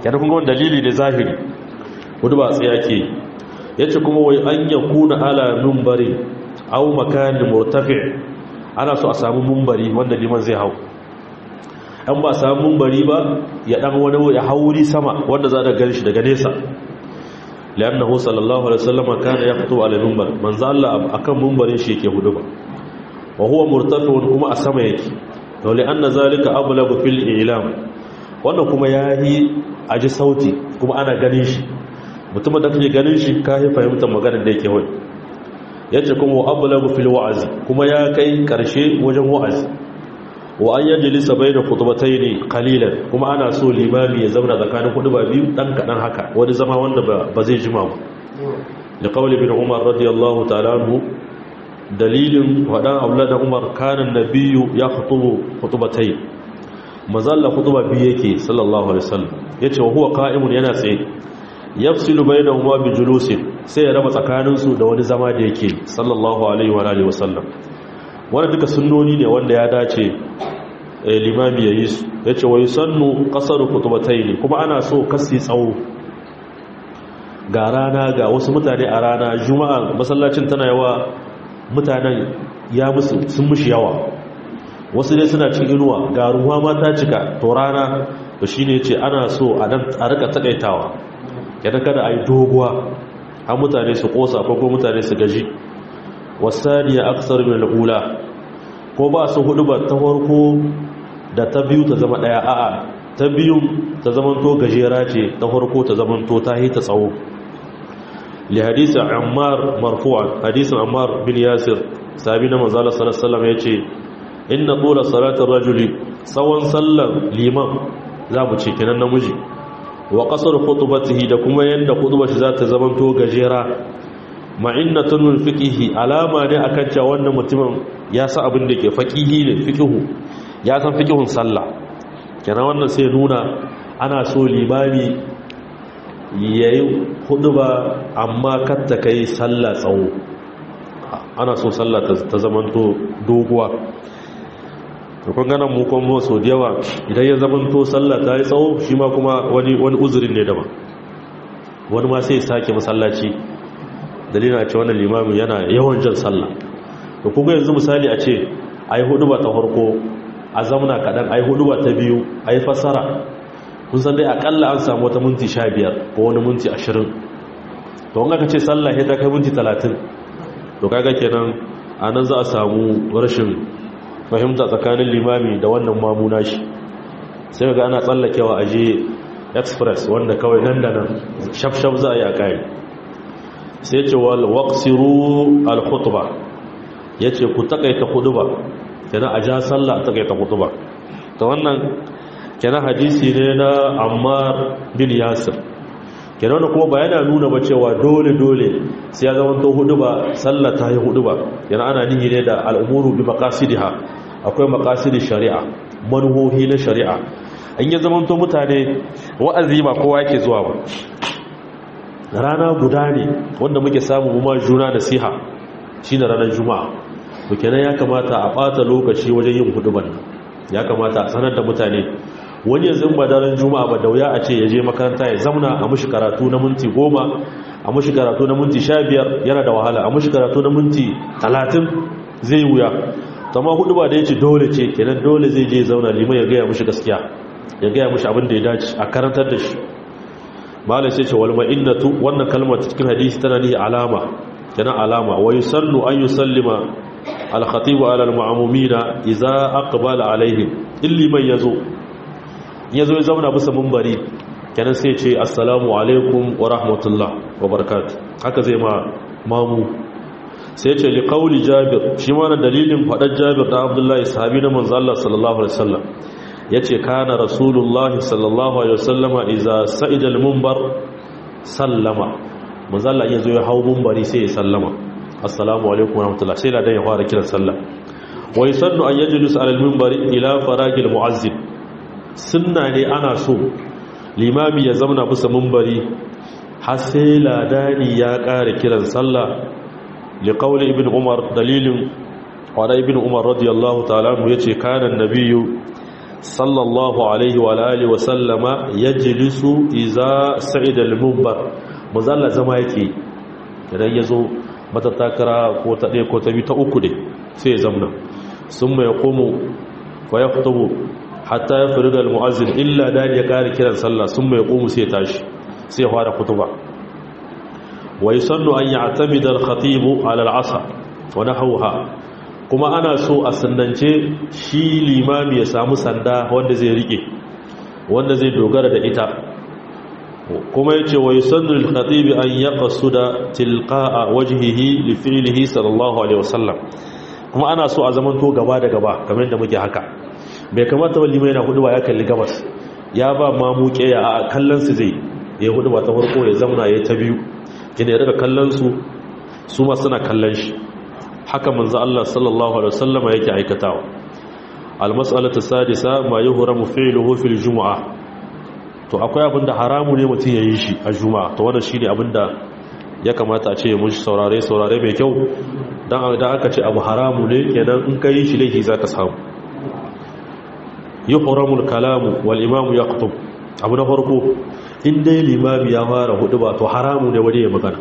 yana kuma wani dalili ne zahiri hudu ba tsaye ake ya ce kuma wai an ya kuna ala numbari au makanin murtafi ana so a samu mumbari wanda liman zai hau an ba samu mumbari ba ya dan wani ya hauri sama wanda za a gani shi daga nesa liannahu sallallahu alaihi wasallam kana yaqtu ala minbar manzo Allah akan mumbarin shi yake hudu ba wa huwa murtafi'un kuma a sama yake to li anna zalika ablagu fil i'lam wannan kuma yayi aji sauti kuma ana ganin shi mutum da kake ganin shi kai fahimtar maganar da yake wai yace kuma wa ablagu fil wa'zi kuma ya kai karshe wajen wa'azi wa an yajlisa bayna khutbatayn qalilan kuma ana so limami ya zauna tsakanin khutba biyu dan kadan haka wani zama wanda ba zai jima ba da qawli bin umar radiyallahu ta'ala anhu dalilin wadan aulada umar kana nabiyyu ya khutubu khutbatayn mazalla khutba biyu yake sallallahu alaihi wasallam yace wa huwa qa'imun yana tsaye yafsilu bainahuma bi julusin sai ya raba tsakaninsu da wani zama da yake sallallahu alaihi wa alihi wasallam wanda duka sunnoni ne wanda ya dace limami ya yi su ya ce wai sannu kasar kutubatai ne kuma ana so kasi tsawo ga rana ga wasu mutane a rana juma'a masallacin tana yawa mutanen ya musu sun mushi yawa wasu dai suna cikin inuwa ga ruwa ma ta cika to rana to shi ne ce ana so a rika takaitawa yana kada a yi doguwa an mutane su kosa ko mutane su gaji wasaniya aksar min al'ula ko ba su hudu ba ta farko da ta biyu ta zama daya a'a ta biyu ta zamanto gajera ce ta farko ta zamanto ta yi ta tsawo li hadisi ammar marfu'an hadisin ammar bin yasir sabi na manzala sallallahu alaihi wasallam yace inna tula salatar rajuli tsawon sallar liman za mu ce kenan namiji wa qasar khutbatihi da kuma yanda khutbar shi za ta zamanto gajera ma'innatun min fiqihi alama ne akan cewa wannan mutumin ya san abin da ke faqihi ne fiqihu ya san fiqihun sallah kenan wannan sai nuna ana so limami yayi huduba amma kar ta kai sallah tsawo ana so sallah ta zamanto doguwa to kun ganin mu kuma so da yawa idan ya zamanto sallah ta yi tsawo shi ma kuma wani wani uzurin ne daban wani ma sai ya sake masallaci dalilin a ce wannan limamin yana yawan jan sallah to kuga yanzu misali a ce a yi hudu ba ta farko a zamana kaɗan a yi hudu ba ta biyu a yi fasara kun san dai akalla an samu wata minti sha biyar ko wani minti ashirin to wanga ka ce sallah ya ta kai minti talatin to kaga kenan a nan za a samu rashin fahimta tsakanin limami da wannan mamuna shi sai ga ana tsallakewa a je express wanda kawai nan da nan shaf-shaf za a yi a kayan sai ce wal waqsiru al khutba yace ku takaita khutba kenan a ja sallah a takaita khutba to wannan kenan hadisi ne na Ammar bin Yasir kenan wannan kuma bayana nuna ba cewa dole dole sai ya zama to khutba sallah ta yi khutba kenan ana nihi ne da al'umuru bi maqasidiha akwai maqasidi shari'a manhohi na shari'a an yi zama to mutane wa'azi ba kowa yake zuwa ba rana guda ne wanda muke samu kuma juna nasiha shine ranar juma'a to kenan ya kamata a bata lokaci wajen yin huduban ya kamata a sanar da mutane wani yanzu ba daren juma'a ba da wuya a ce ya je makaranta ya zauna a mushi karatu na minti goma a mushi karatu na minti sha biyar yana da wahala a mushi karatu na minti talatin zai wuya amma hudu ba da ya ce dole ce kenan dole zai je zauna liman ya gaya mushi gaskiya ya gaya mushi abin da ya dace a karantar da shi malai sai ce wal ma'innatu wannan kalmar cikin hadisi tana ni alama kenan alama wa yusallu an yusallima al khatib ala al ma'mumina idza aqbala alaihim illi man yazo yazo ya zauna bisa munbari kenan sai ce assalamu alaikum wa rahmatullah wa barakatuh haka zai ma mamu sai ce li qawli jabir shi ma dalilin fadar jabir da abdullahi sahabi na manzo Allah sallallahu alaihi wasallam ya ce kana rasulullahi sallallahu alaihi wasallama iza sa'idal mumbar sallama manzalla iya zo ya hau mumbari sai ya sallama assalamu alaikum wa rahmatullah sai ladan ya fara kiran sallah wa yusannu an yajlis ala al-minbari ila faragil mu'azzin sunna ne ana so limami ya zauna bisa mumbari har sai ladani ya ƙara kiran sallah li qawli ibn umar dalilin wa ibn umar radiyallahu ta'ala yace kana an-nabiyyu sallallahu alaihi wa alihi wa sallama yajlisu idza sa'ida al-munbar manzalla zama yake idan yazo matattakara ko ta ɗaya ko ta biyu ta uku ne sai ya zamna sun mai komo fa ya fito hatta ya fi rigar mu'azin illa da ya ƙari kiran sallah sun mai komo sai ya tashi sai ya fara kutuba wa yi sannu an yi a tamidar khatibu alal'asa wani hauha kuma ana so a sandance shi limami ya samu sanda wanda zai riƙe wanda zai dogara da ita kuma yace wa yusannu lil khatib an yaqsuda tilqa'a wajhihi li fi'lihi sallallahu alaihi wasallam kuma ana so a zaman to gaba da gaba kamar yadda muke haka bai kamata ba limai na hudu ba ya kalli gabas ya ba ma muke ya a kallon su zai ya hudu ba ta farko ya zamana ya ta biyu kina ya daga kallon su su ma suna kallon shi haka manzo Allah sallallahu alaihi wasallam yake aikatawa al mas'alatu sadisa ma yuhramu fi'luhu fil jumu'ah to akwai abin da haramu ne mutum ya yi shi a juma'a to wannan shi ne abin da ya kamata a ce mun saurare saurare mai kyau don da aka ce abu haramu ne kenan in ka yi shi laifi za ka samu yi horamul kalamu wal imamu ya kutub abu na farko in dai limami ya fara hudu ba to haramu ne wani ya magana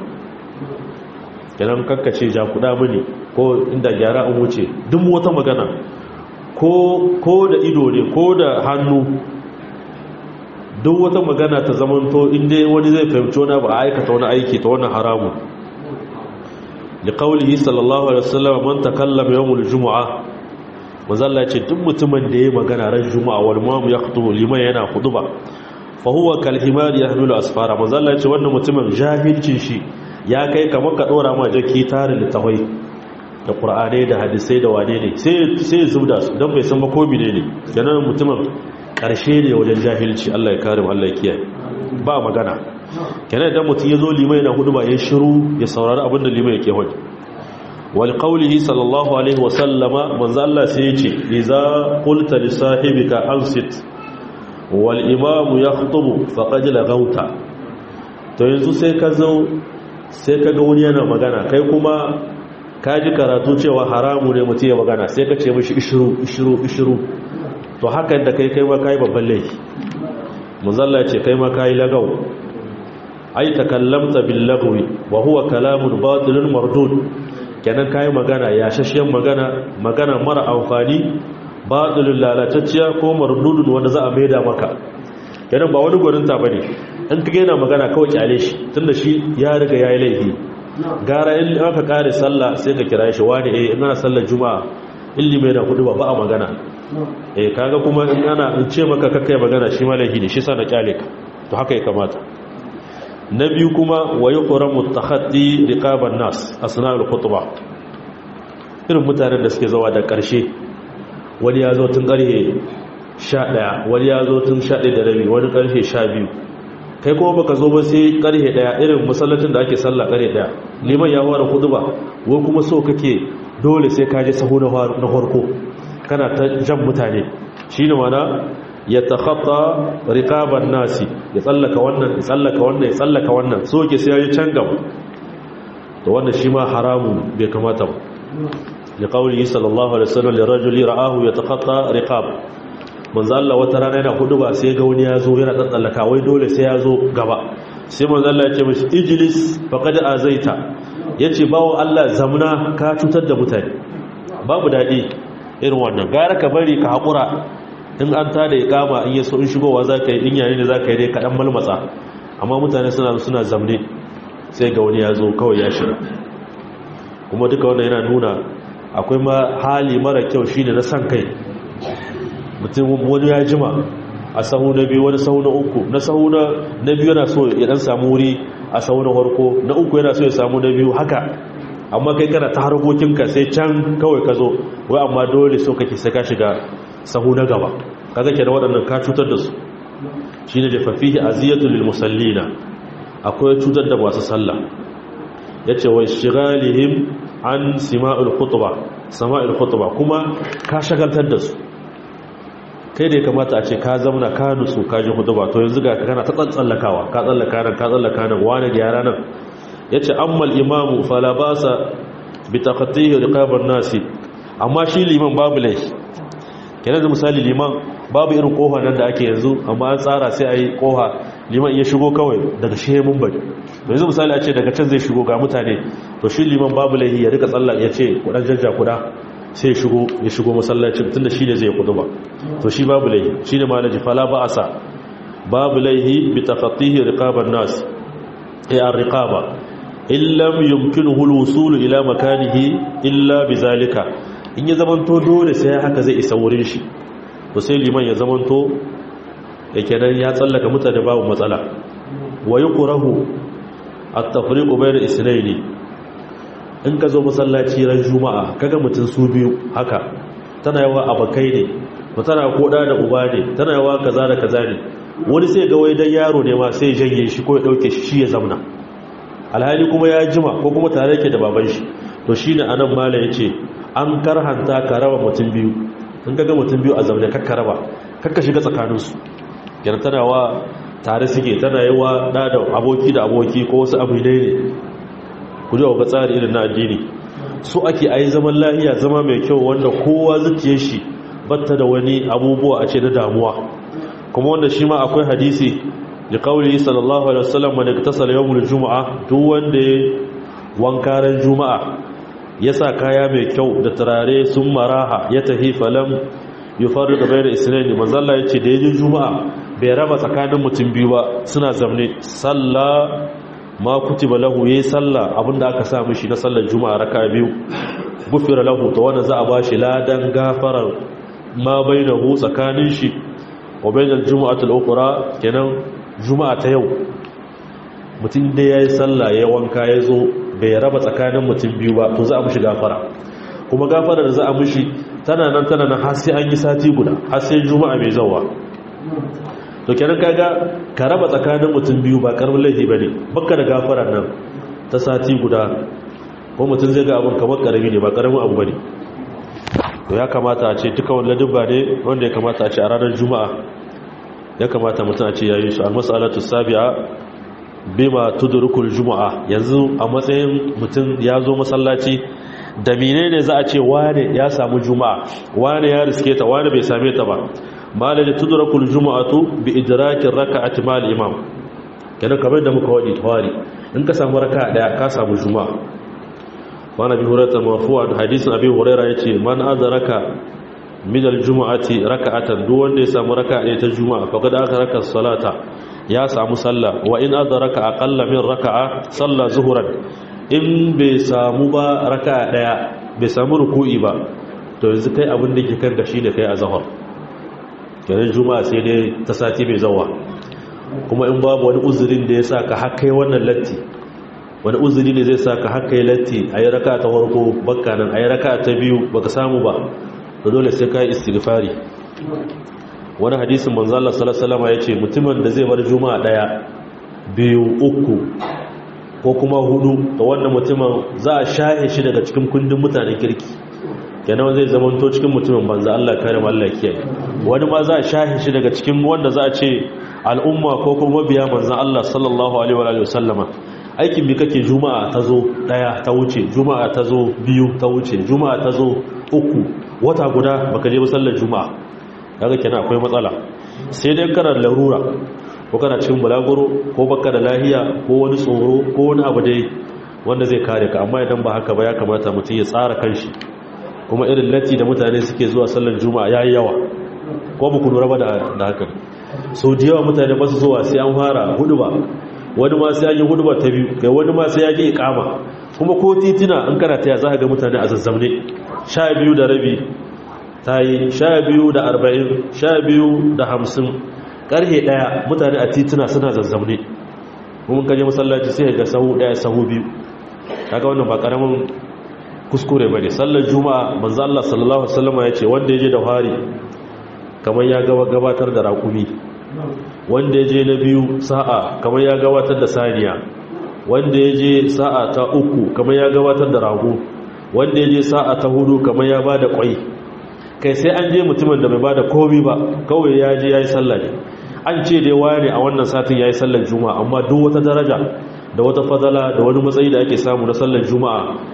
kenan kakkace ja kuda mini ko inda gyara an wuce duk wata magana ko da ido ne ko da hannu duk wata magana ta zamanto inda wani zai fahimci wani ba a aikata wani aiki ta wani haramu da kawulihi sallallahu alaihi wasallam man takallama yawmul jumu'a manzalla ce duk mutumin da yayi magana ran juma'a wal mu'am yaqtu liman yana khutba fa huwa kal himar yahmilu asfara manzalla ce wannan mutumin jahilcin shi ya kai kamar ka dora ma jaki tarin litawai da qur'anai da hadisai da wane ne sai sai zubda su dan bai san ba ko ne ne kenan mutumin karshe ne wajen jahilci Allah ya kare mu Allah ya kiyaye ba magana kenan idan mutum ya zo limai na hudu ba ya shiru ya saurari abin da limai yake hudu wal qawlihi sallallahu alaihi wasallama manzo Allah sai ya ce idza qulta li sahibika ansit wal imam yakhutubu faqad laghawta to yanzu sai ka zo sai ka ga wani yana magana kai kuma ka ji karatu cewa haramu ne mutum ya magana sai ka ce mishi ishiru ishiru ishiru to hakan da kai kai ma kai babban laifi muzalla ce kai ma kai lagaw ai takallamta bil lagwi wa huwa kalamun batilun mardud kenan kai magana ya shashiyan magana magana mara amfani batilun lalatacciya ko mardudun wanda za a maida maka kenan ba wani gurin ta bane in kage yana magana kawai kyale shi tunda shi ya riga yayi laifi gara in aka kare sallah sai ka kira shi wani eh ina sallar juma'a illi mai da hudu ba ba a magana eh kaga kuma in ana in ce maka kakkai magana shi malahi ne shi sana kyale ka to haka ya kamata na biyu kuma wa yuqramu takhaddi riqaban nas asna'ul khutbah irin mutanen da suke zawa da karshe wani ya zo tun karhe 11 wani ya zo tun 11 da rabi wani karfe 12 kai kuma baka zo ba sai karhe 1 irin masallacin da ake sallah karhe 1 liman ya fara khutba wai kuma so kake dole sai ka je sahu na farko kana ta jan mutane shi ne mana ya takhatta riqaban nasi ya tsallaka wannan ya tsallaka wannan ya tsallaka wannan so ke sai ya can gaba to wannan shi ma haramun bai kamata ba li qawli sallallahu alaihi wasallam li rajuli ra'ahu yatakhatta riqab manzo Allah wata rana yana hudu ba sai ga wani ya zo yana tsallaka wai dole sai ya zo gaba sai manzo Allah ya ce mishi ijlis faqad azaita yace bawo Allah zamna ka cutar da mutane babu dadi irin wannan gara ka bari ka haƙura in an tada ya kama in yaso in shigowa za ka yi in yayi ne za ka yi dai kaɗan malmatsa amma mutane suna suna zamne sai ga wani ya zo kawai ya shiga kuma duka wannan yana nuna akwai ma hali mara kyau shi ne na san kai mutum wani ya jima a sahu na biyu wani sahu na uku na sahu na biyu yana so ya dan samu wuri a sahu na farko na uku yana so ya samu na biyu haka amma kai kana ta harkokinka sai can kawai ka zo wai amma dole so kake sai ka shiga sahu na gaba kaga kenan waɗannan ka cutar da su shine da fafihi aziyatul lil musallina akwai cutar da masu sallah yace wa ishghalihim an sima'ul khutba sama'ul khutba kuma ka shagaltar da su kai da ya kamata a ce ka zauna ka nutsu ka ji khutba to yanzu ga kana ta tsallakawa ka tsallaka nan ka tsallaka nan wani gyara nan ya ce ammal imamu falabasa bi takhattihi riqaban nasi amma shi liman babu laifi kenan da misali liman babu irin kofa nan da ake yanzu amma an tsara sai a yi kofa liman iya shigo kawai daga shehe mun bari to yanzu misali a ce daga can zai shigo ga mutane to shi liman babu laihi ya rika tsalla ya ce kudan jajja kuda sai ya shigo ya shigo masallacin tunda shi ne zai kudu ba to shi babu laihi shi ne malaji fala ba asa babu laihi bi tafatihi riqaban nas ay ar-riqaba illam yumkinuhu al-wusul ila makanihi illa bizalika in ya zamanto dole sai haka zai isa wurin shi to sai liman ya zamanto yake nan ya tsallaka mutane babu matsala wa yuqrahu at-tafriqu bayna isnayni in ka zo masallaci ran juma'a kaga mutun su biyu haka tana yawa abakai ne to tana koda da uba ne tana yawa kaza da kaza ne wani sai ga wai dan yaro ne ma sai janye shi ko ya dauke shi shi ya zamna alhali kuma ya jima ko kuma tare yake da baban shi to shine anan mala yace an karhanta ka raba mutum biyu in kaga mutum biyu a zaune kakka raba kakka shiga tsakaninsu yana tana wa tare suke tana yi wa da da aboki da aboki ko wasu abu ne ne ku ji ga tsari irin na addini su ake ayi zaman lahiya zama mai kyau wanda kowa zuciyar shi batta da wani abubuwa a ce na damuwa kuma wanda shi ma akwai hadisi da kauli sallallahu alaihi wasallam wanda ka tasala yawmul juma'a duk wanda ya wanka ran juma'a ya sa kaya mai kyau da turare sun maraha ya tahi falam yi faru da bayar isnani manzalla ya ce da yajin juma'a bai raba tsakanin mutum biyu ba suna zamne salla ma kutiba lahu yayi salla abinda aka sa mishi na sallar juma'a raka biyu gufira lahu to wanda za a bashi ladan gafarar ma bainahu tsakanin shi wa bainal juma'atul ukhra kenan juma'a ta yau mutum da yayi salla ya wanka ya zo bai raba tsakanin mutum biyu ba to za a mushi gafara kuma gafara da za a mushi tana nan tana nan har sai an yi sati guda har sai juma'a mai zawa to kenan kaga ka raba tsakanin mutum biyu ba karamin laifi bane baka da gafara nan ta sati guda ko mutum zai ga abun kamar karami ne ba karamin abu bane to ya kamata a ce duka wannan dubba ne wanda ya kamata a ce a ranar juma'a ya kamata mutum a ce yayi su al-mas'alatu sabi'a bima tudrukul juma'a yanzu a matsayin mutum ya zo masallaci da menene za a ce wane ya samu juma'a wane ya riske ta wane bai same ta ba malaka tudrukul juma'atu bi idrakin raka'ati mal imam kenan kamar da muka wadi tawari in ka samu raka'a daya ka samu juma'a wana bi hurata marfu'an hadisin abi hurairah yace man adraka min aljum'ati raka'atan duk wanda ya samu raka'a ɗaya ta juma'a faqad adraka salata ya samu sallah wa in adraka aqalla min raka'a salla zuhuran in bai samu ba raka'a daya bai samu ruku'i ba to yanzu kai abin da ke kan gashi da kai a zahar kenan juma'a sai dai ta sati mai zawa kuma in babu wani uzurin da ya sa ka haka yi wannan latti wani uzuri ne zai sa ka haka yi latti a yi raka ta farko bakka nan a yi raka ta biyu baka samu ba da dole sai ka yi istighfari wani hadisin manzala salasalama ya ce mutumin da zai bar juma'a daya biyu uku ko kuma hudu da wannan mutumin za a shahe shi daga cikin kundin mutanen kirki kenan zai zamanto cikin mutumin banza Allah kare Allah kiyaye wani ma za a shahe shi daga cikin wanda za a ce al'umma ko kuma mabiya manzan Allah sallallahu alaihi wa sallama aikin bi kake juma'a ta zo daya ta wuce juma'a ta zo biyu ta wuce juma'a ta zo uku wata guda baka je sallar juma'a kaga kenan akwai matsala sai dai kana larura ko kana cikin bulaguro ko baka da lahiya ko wani tsoro ko wani abu dai wanda zai kare ka amma idan ba haka ba ya kamata mutum ya tsara kanshi kuma irin latti da mutane suke zuwa sallar juma'a yayi yawa ko ba ku lura ba da haka sau da yawa mutane ba su zuwa sai an fara hudu ba wani ma sai an yi hudu ba ta biyu kai wani ma sai ya ji ikama kuma ko titina in kana taya za ka ga mutane a zazzamne sha biyu da rabi ta yi sha biyu da arba'in sha biyu da hamsin ƙarhe ɗaya mutane a titina suna zazzamne kuma kaje masallaci sai ga sahu ɗaya sahu biyu kaga wannan ba ƙaramin kuskure ba ne sallar juma'a manzo Allah sallallahu alaihi wasallam ya ce wanda ya je da fari kamar ya gabatar da raƙumi wanda ya je na biyu sa'a kamar ya gabatar da saniya wanda ya je sa'a ta uku kamar ya gabatar da rago wanda ya je sa'a ta hudu kamar ya ba da ƙwai kai sai an je mutumin da bai ba da komi ba kawai ya je ya yi sallah ne an ce dai waya ne a wannan satin ya yi sallar juma'a amma duk wata daraja da wata fadala da wani matsayi da ake samu na sallar juma'a